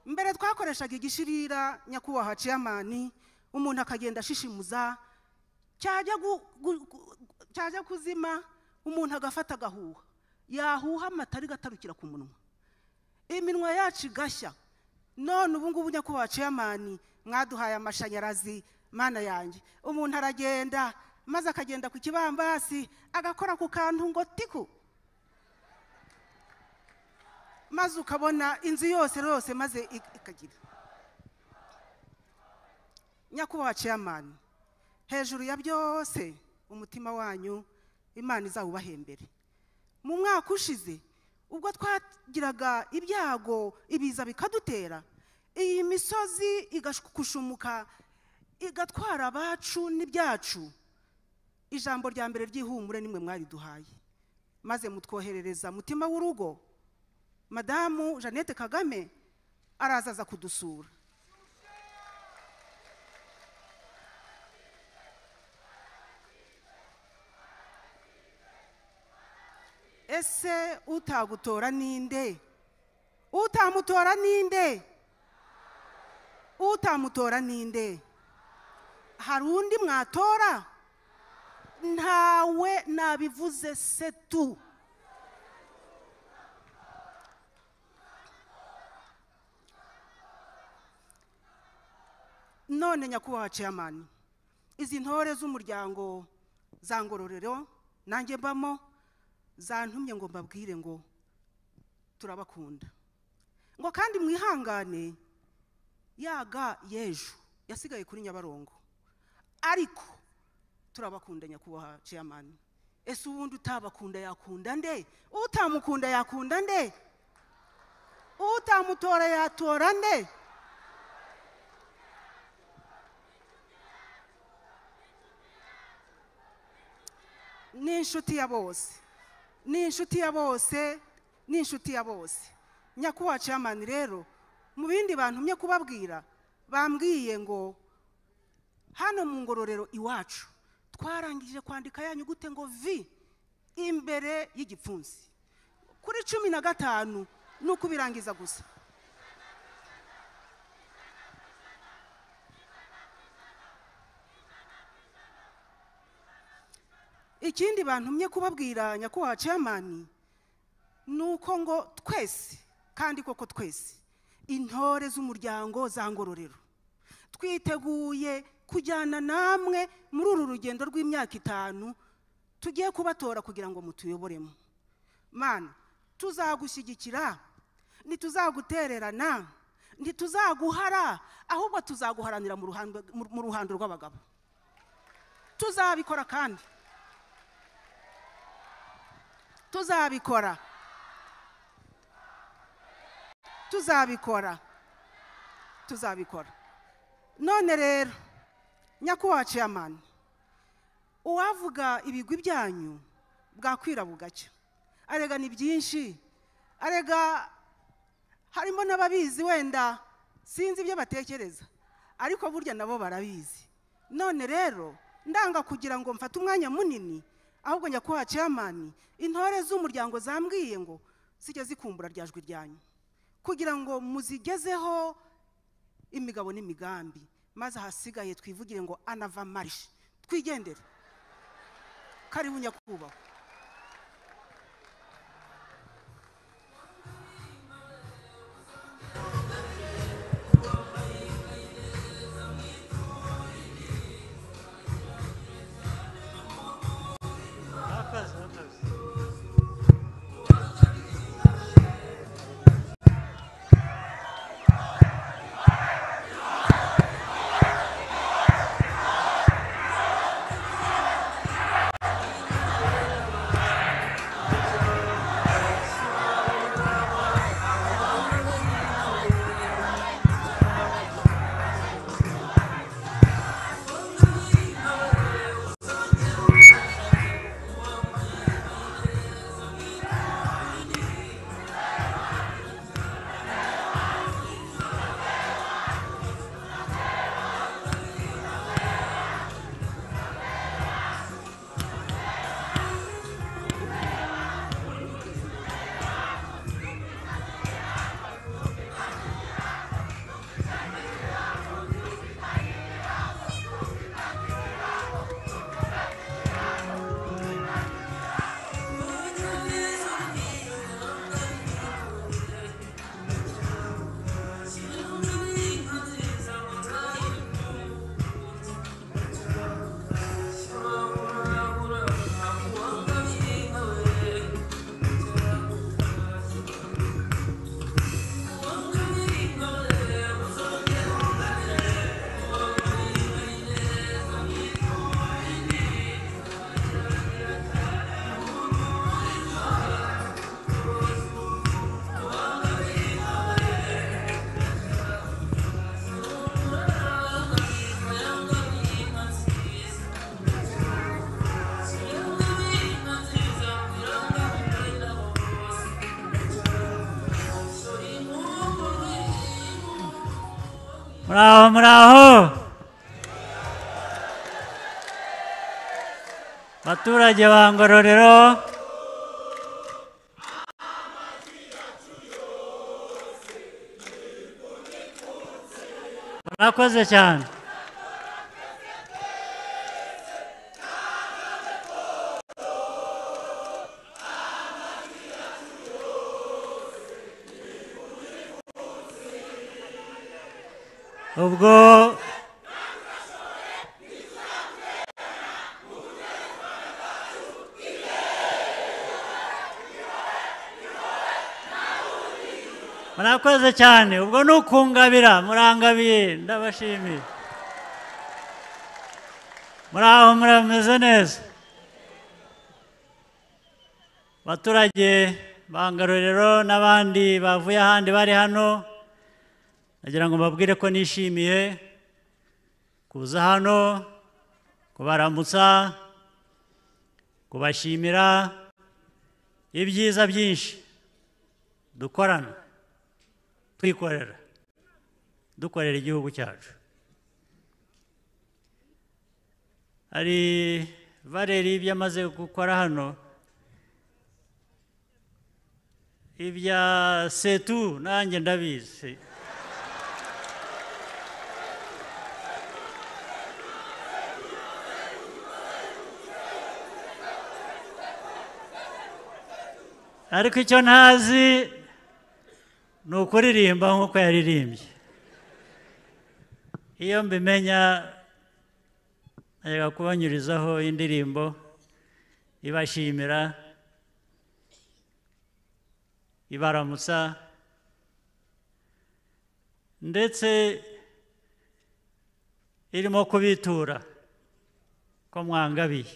mbere twakoreshaga igishirira nyakubahwa ciyamani umuntu akagenda ashishimuza cyajya gu- gu- gu- cyajya kuzima umuntu agafata agahuha yahuha amata ari gatarukira ku munwa iminwa yacu igashya none ubu ngubu nyakubahwa ceyamani mwaduhaye amashanyarazi mana yanjye umuntu aragenda maze akagenda ku kibambasi agakora ku kantu ngo tiku maze ukabona inzu yose yose maze ik- ikagira nyakubahwa ceyamani hejuru ya byose umutima wanyu imana izawubahembere mu mwaka ushize ubwo twagiraga ibyago ibiza bikadutera iyi misozi igakushumuka igatwara abacu n'ibyacu ijambo rya mbere ry'ihumure nimwe mwariduhaye maze mutwoherereza mutima w'urugo madamu jeannette kagame araza aza kudusura ese utagutora ninde utamutora ninde utamutora ninde hari undi mwatora ntawe nabivuze se tu none nyakubahwa ceyamani izi ntore z'umuryango za ngororero nanjye mbamo zantumye ngo mbabwire ngo turabakunda ngo kandi mwihangane yaga y'ejo yasigaye kuri nyabarongo ariko turabakunda nyakubahwa ceyamani ese ubundi utabakunda yakunda nde utamukunda yakunda nde utamutora yatora nde ni inshuti ya bose ni inshuti ya bose ni inshuti ya bose nyakubahwa ceyamani rero mu bindi bantu mye kubabwira bambwiye ngo hano mu ngororero iwacu twarangije kwandika ya nyugute ngo vi imbere y'igipfunsi kuri cumi na gatanu ni ukubirangiza gusa ikindi bantumye kubabwira nyakubahwa ceyamani ni uko ngo twese kandi koko twese intore z'umuryango za ngororero twiteguye kujyana namwe muri uru rugendo rw'imyaka itanu tugiye kubatora kugira ngo mutuyoboremo mana tuzagushyigikira ntituzagutererana ntituzaguhara ahubwo tuzaguharanira mu ruhando- mu ruhando rw'abagabo tuzabikora kandi tuzabikora tuzabikora tuzabikora none rero nyakubahwa ceyamani uwavuga ibigwi byanyu bwakwira bugacya arega ni byinshi arega harimo n'ababizi wenda sinzi ibyo batekereza ariko burya nabo barabizi none rero ndanga kugira ngo mfate umwanya munini ahubwo nyakubahwa ceyamani intore z'umuryango zambwiye ngo zijye zikumbura rya jwi ryanyu kugira ngo muzigezeho imigabo n'imigambi maze ahasigaye twivugire ngo anava marishe twigendere karibu nyakubahwa muraho muraho baturage ba ngororero murakoze cyane ubwo murakoze cyane ubwo ni ukungabira murangabiye ndabashimiye muraho murameze neza abaturage ba Ngororero n'abandi bavuye ahandi bari hano nagira ngo mbabwire ko nishimiye kuza hano kubaramutsa kubashimira ibyiza byinshi dukorana twikorera dukorera igihugu cyacu hari bareri ibyo amaze gukora hano ibya setu nanjye ndabizi ariko icyo ntazi ni ukuririmba nk'uko yaririmbye iyo mbimenya najyaga kubanyurizaho indirimbo ibashimira ibaramutsa ndetse irimo kubitura ko mwangabiye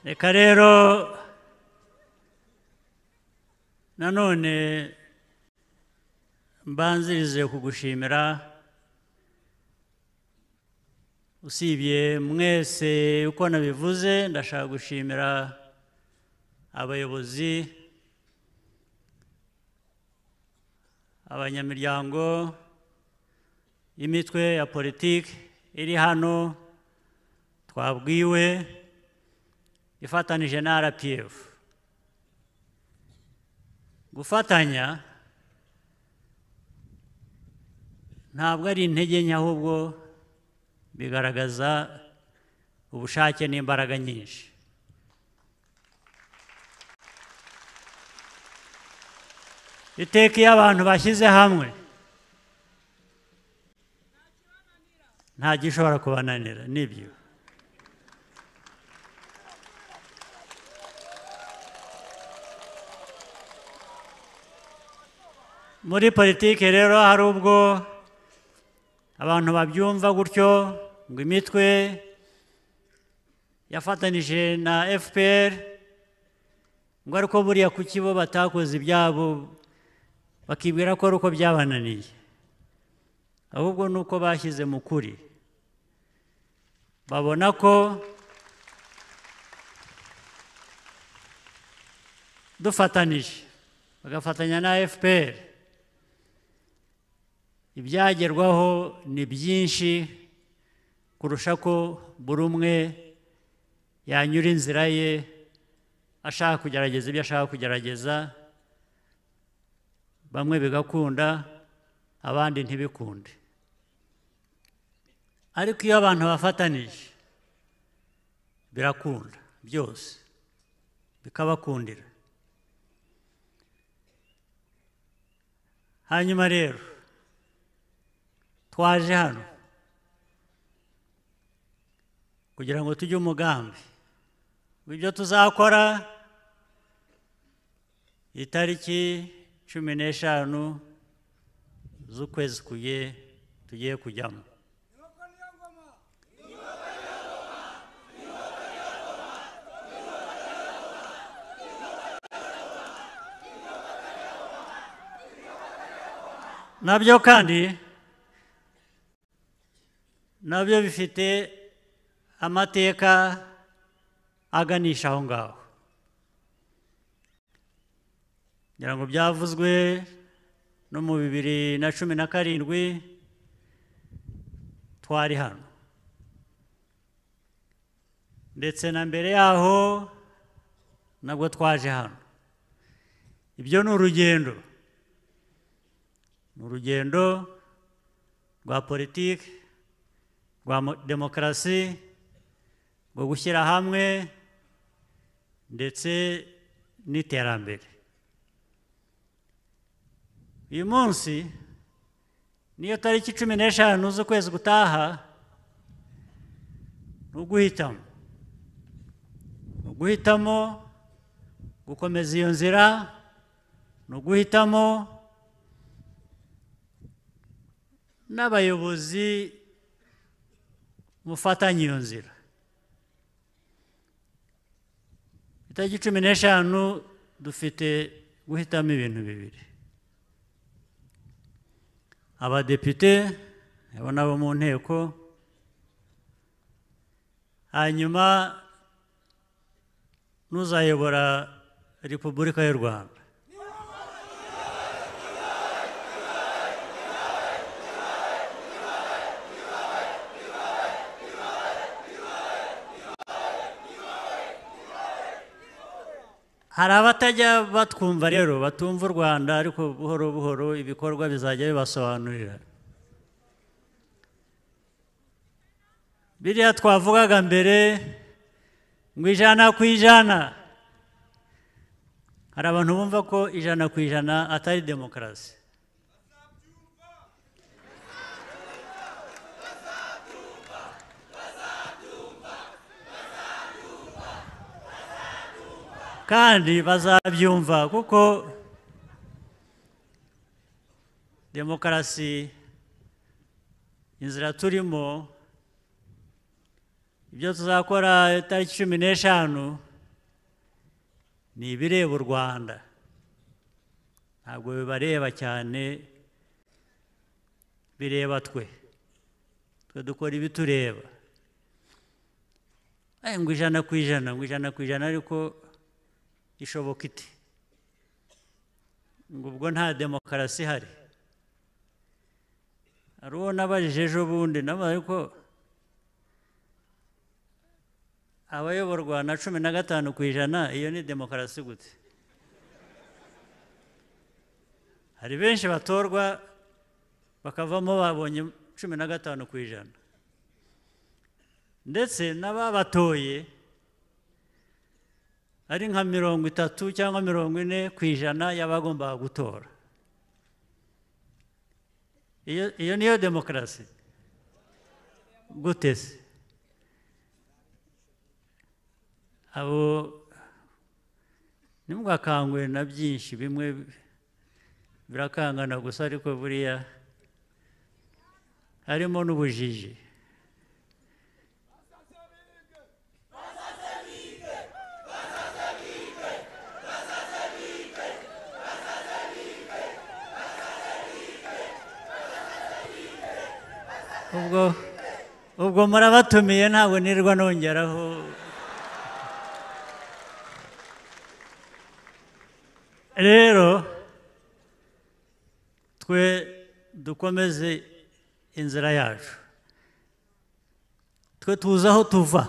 reka rero nanone mbanzirize kugushimira usibye mwese uko nabivuze ndashaka gushimira abayobozi abanyamiryango y'imitwe ya politiki iri hano twabwiwe ifatanije na rpf gufatanya ntabwo ari intege nke ahubwo bigaragaza ubushake n'imbaraga nyinshi iteka iyo abantu bashyize hamwe nta gishobora kubananira nibyo muri politiki rero hari ubwo abantu babyumva gutyo ngo imitwe yafatanije na fpr ngo ariko buriya kuki bo batakoze ibyabo bakibwira ko ari uko byabananiye ahubwo ni uko bashyize mu kuri babona ko dufatanije bagafatanya na fpr ibyagerwaho ni byinshi kurusha ko buri umwe yanyura inzira ye ashaka kugerageza ibyo ashaka kugerageza bamwe bigakunda abandi ntibikunde ariko iyo abantu bafatanije birakunda byose bikabakundira hanyuma rero twaje hano kugira ngo tujye umugambi ibyo tuzakora itariki cumi n'eshanu z'ukwezi kuye tugiye kujyamo nabyo kandi nabyo bifite amateka aganisha aho ngaho ngira ngo byavuzwe no mu bibiri na cumi na karindwi twari hano ndetse na mbere yaho nabwo twaje hano ibyo ni urugendo ni urugendo rwa politiki rwa mo- demokarasi rwo gushyira hamwe ndetse n'iterambere uyu munsi niyo tariki cumi n'eshanu z'ukwezi gutaha ni uguhitamo ni uguhitamo gukomeza iyo nzira ni uguhitamo n'abayobozi mufatanye iyo nzira itariki cumi n'eshanu dufite guhitamo ibintu bibiri abadepite abo nabo mu nteko hanyuma n'uzayobora repubulika y'u rwanda hari abatajya batwumva rero batumva u rwanda ariko buhoro buhoro ibikorwa bizajya bibasobanurira biriya twavugaga mbere ngo ijana ku ijana hari abantu bumva ko ijana ku ijana atari demokarasi kandi bazabyumva kuko demokarasi inzira turimo ibyo tuzakora itariki cumi n'eshanu ni ibireba u rwanda ntabwo bibareba cyane bireba twe twe dukora ibitureba Eh, ngo ijana ku ijana ngo ijana ku ijana ariko ishoboka ite ngo ubwo nta demokarasi ihari hari uwo nabajije ejo bundi nawe ariko abayoborwa na cumi na gatanu ku ijana iyo ni demokarasi gute hari benshi batorwa bakavamo babonye cumi na gatanu ku ijana ndetse n'ababatoye ari nka mirongo itatu cyangwa mirongo ine ku ijana y'abagombaga gutora iyo iyo niyo demokarasi gute se abo ntimwakangwe na byinshi bimwe birakangana gusa ariko buriya harimo n'ubujiji ubwo ubwo murabatumiye ntabwo nirwa nongeraho rero twe dukomeze inzira yacu twe tuzi aho tuva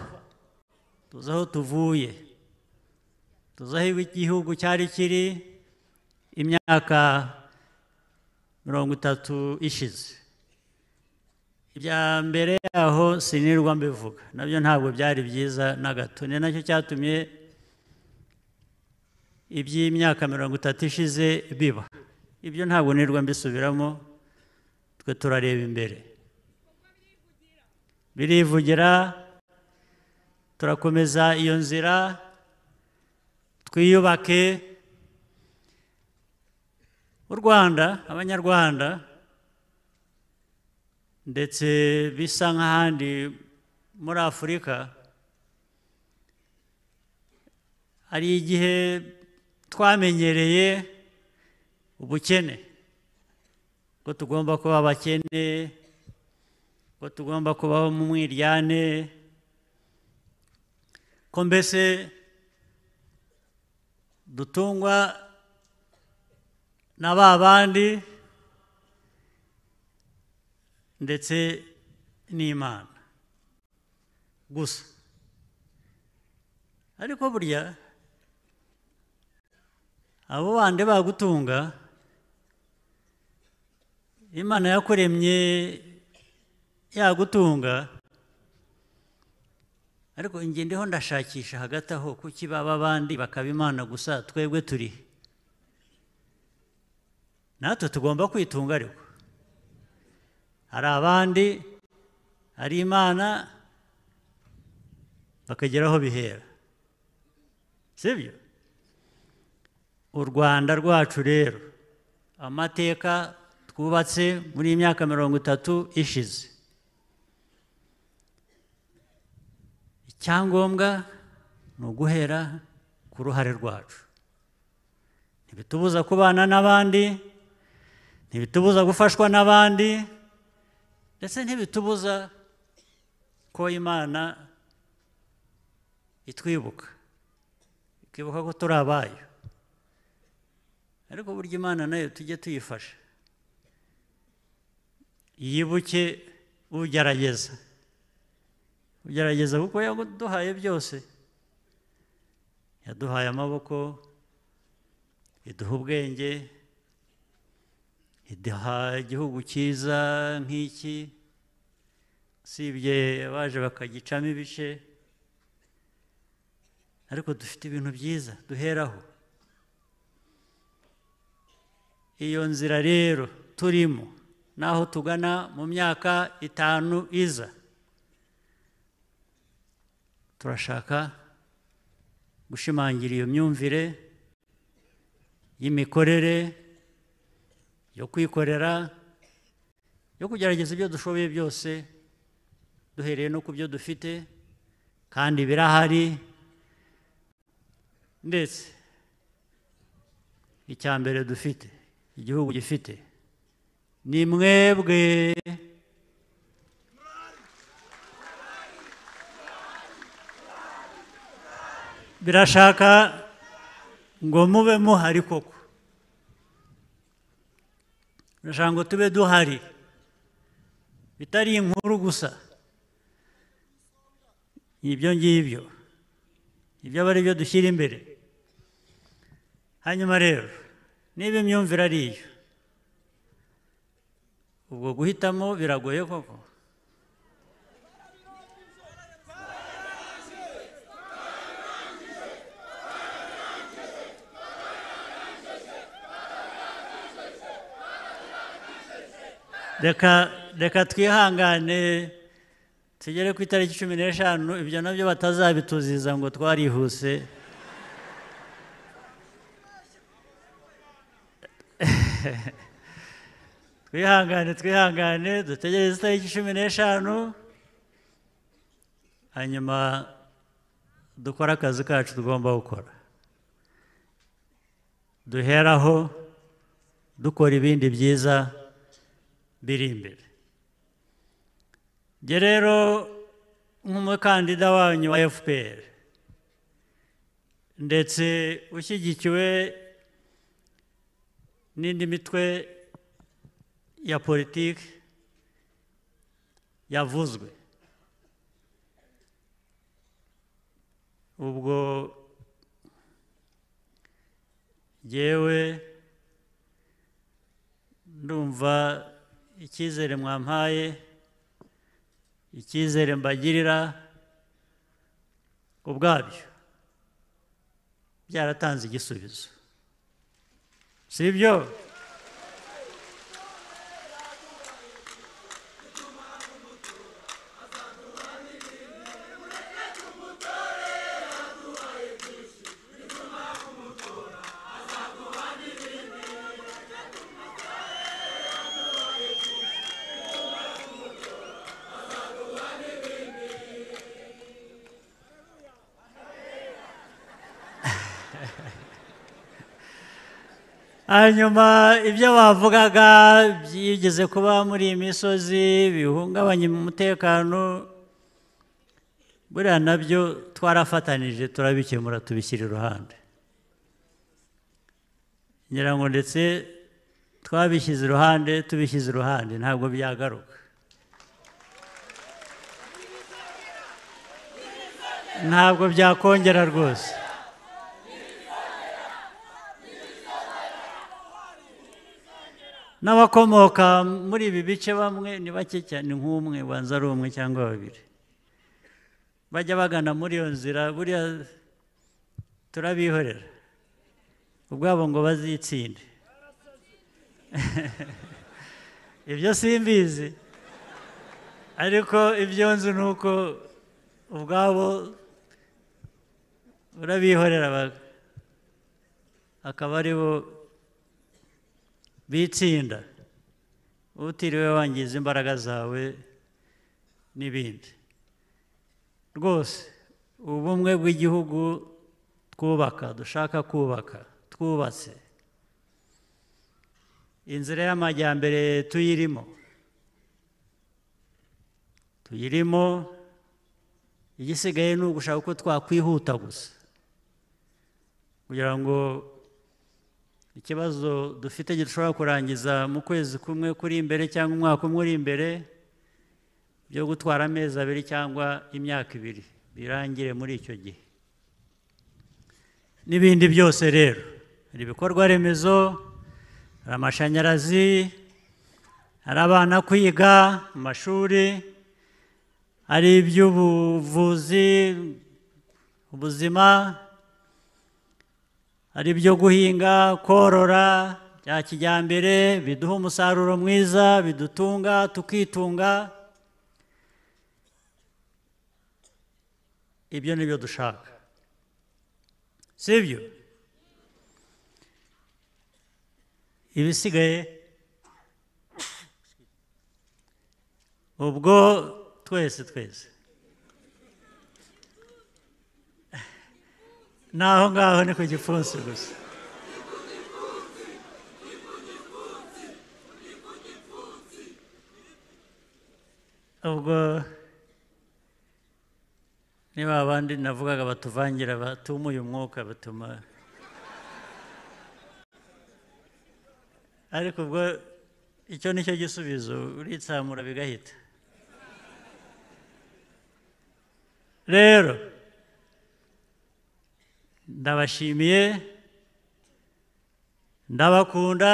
tuzi aho tuvuye tuzi aho igihugu cyari kiri imyaka mirongo itatu ishize ibya mbere yaho sinirwa mbivuga nabyo ntabwo byari byiza na gato ni nacyo cyatumye iby'imyaka mirongo itatu ishize biba ibyo ntabwo nirwa mbisubiramo twe turareba imbere birivugira turakomeza iyo nzira twiyubake u rwanda abanyarwanda ndetse bisa nk'ahandi muri afurika hari igihe twamenyereye ubukene ko tugomba kuba abakene ko tugomba kubaho mu mwiryane ko mbese dutungwa na ba bandi ndetse n'imana gusa ariko burya abo bandi bagutunga imana yakuremye yagutunga ariko ndiho ndashakisha hagati aho kuki baba abandi bakaba imana gusa twebwe turi natwe tugomba kwitunga ariko hari abandi hari imana bakagera aho bihera sibyo u rwanda rwacu rero amateka twubatse muri iyi myaka mirongo itatu ishize icyangombwa ni uguhera ku ruhare rwacu ntibitubuza kubana n'abandi ntibitubuza gufashwa n'abandi ndetse ntibitubuza ko imana itwibuka ikibuka ko turi abayo ariko burya imana nayo tujye tuyifasha yibuke ugerageza ugerageza kuko yaduhaye byose yaduhaye amaboko iduha ubwenge iduha igihugu cyiza nk'iki usibye abaje bakagicamo ibice ariko dufite ibintu byiza duheraho iyo nzira rero turimo n'aho tugana mu myaka itanu iza turashaka gushimangira iyo myumvire y'imikorere yo kwikorera yo kugerageza ibyo dushoboye byose duhereye no ku byo dufite kandi birahari ndetse icya mbere dufite igihugu gifite ni mwebwe birashaka ngo mube muhari koko birashaka ngo tube duhari bitari inkuru gusa ibyo ngibyo ibyo aba ari byo dushyira imbere hanyuma rero niba imyumvire ari iyo ubwo guhitamo biragoye koko reka reka twihangane tugere ku itariki cumi n'eshanu ibyo nabyo batazabituziza ngo twarihuse twihangane twihangane dutegereze itariki cumi n'eshanu hanyuma dukore akazi kacu tugomba gukora duheraho dukora ibindi byiza biri imbere njye rero nk'umukandida wanyu wa fpr ndetse ushyigikiwe n'indi mitwe ya politiki yavuzwe ubwo yewe ndumva icyizere mwampaye icyizere mbagirira ubwabyo byaratanze igisubizo si ibyo hanyuma ibyo bavugaga byigeze kuba muri iyi misozi bihungabanya umutekano buriya nabyo twarafatanije turabikemura tubishyira iruhande ngira ngo ndetse twabishyize iruhande tubishyize iruhande ntabwo byagaruka ntabwo byakongera rwose n'abakomoka muri ibi bice bamwe ni bake cyane nk'umwe ubanza ari umwe cyangwa babiri bajya bagana muri iyo nzira buriya turabihorera ubwabo ngo bazitsinde ibyo simbizi ariko ibyo nzi ni uko ubwabo urabihorera ba- akaba ari bo bitsinda utiriwe wangiza imbaraga zawe n'ibindi rwose ubumwe bw'igihugu twubaka dushaka kubaka twubatse inzira y'amajyambere tuyirimo tuyirimo igisigaye ni ugushaka uko twakwihuta gusa kugira ngo ikibazo dufite gishobora kurangiza mu kwezi kumwe kuri imbere cyangwa umwaka umwe uri imbere byo gutwara amezi abiri cyangwa imyaka ibiri birangire muri icyo gihe n'ibindi byose rero hari ibikorwa remezo hari amashanyarazi hari abana kwiga mu mashuri hari iby'ubuvuzi ubuzima hari ibyo guhinga korora bya kijyambere biduha umusaruro mwiza bidutunga tukitunga ibyo ni byo dushaka si ibyo ibisigaye ubwo twese twese n'aho ngaho ni ku gipfunsi gusa ubwo ni ba bandi navugaga batuvangira batumuye umwuka batuma ariko ubwo icyo ni cyo gisubizo uritsamura bigahita rero ndabashimiye ndabakunda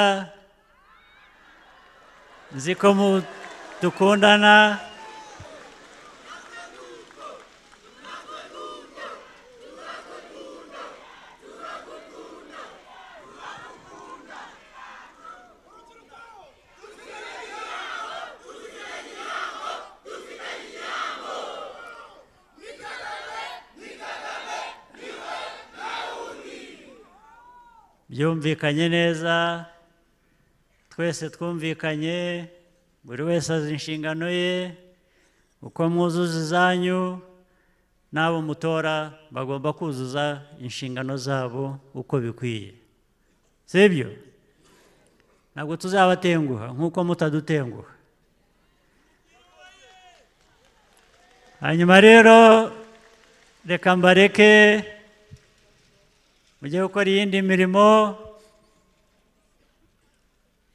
nzi ko mu- dukundana byumvikanye neza twese twumvikanye buri wese azi inshingano ye uko mwuzuza izanyu n'abo mutora bagomba kuzuza inshingano zabo uko bikwiye sibyo ntabwo tuzabatenguha nk'uko mutadutenguha hanyuma rero reka mbareke mujye gukora iyindi mirimo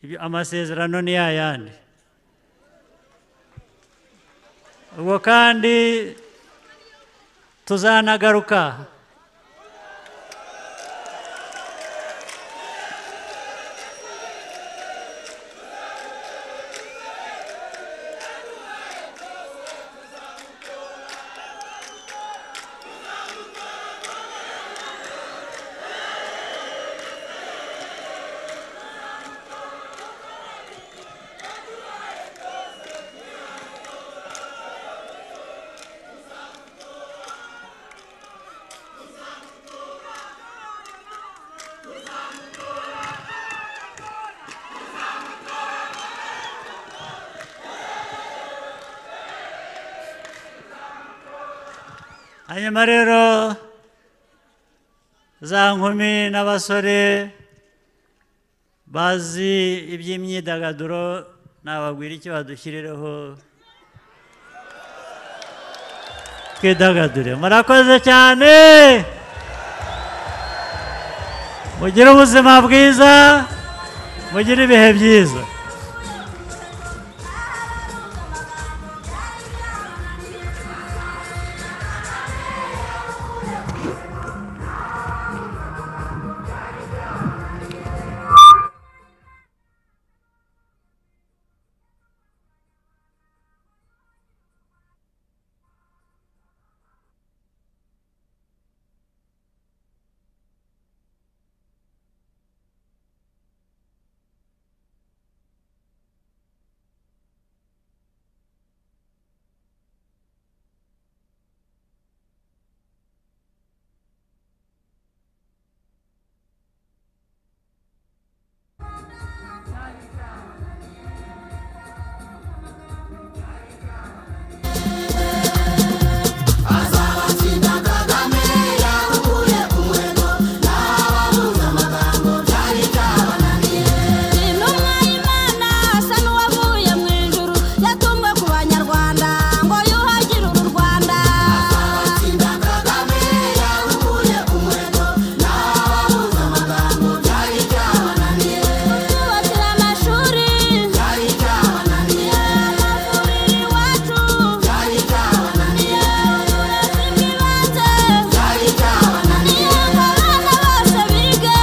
ibyo- amasezerano ni yayandi ubwo kandi tuzanagaruka hanyuma rero za nkumi n'abasore bazi iby'imyidagaduro nababwira icyo badushyirireho twidagadure murakoze cyane mugire ubuzima bwiza mugire ibihe byiza Ni n'umwayimana asa n'uwavuye mu ijuru yatumwe ku banyarwanda ngo yuhagire uru Rwanda kutwubakira amashuri amavuriro iwacu uburezi bw'ibanze ngo abana bose bige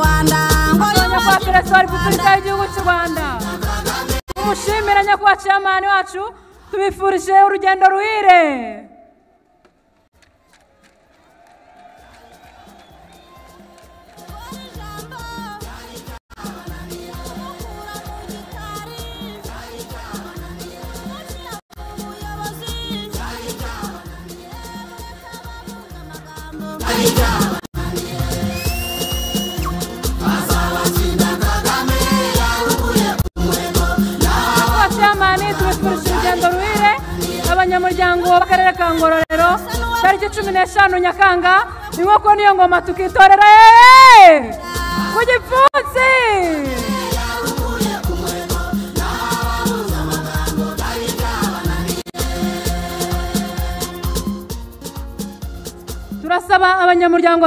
nyakubahwa perezida wa repubulika y'igihugu cy'u rwanda tumushimire nyakubahwa ciyamani wacu tubifurije urugendo ruhire Kagame kangororero tariki cumi n'eshanu nyakanga inkoko niyo ngoma tukitorera eee! ku gipfunsi turasaba abanyamuryango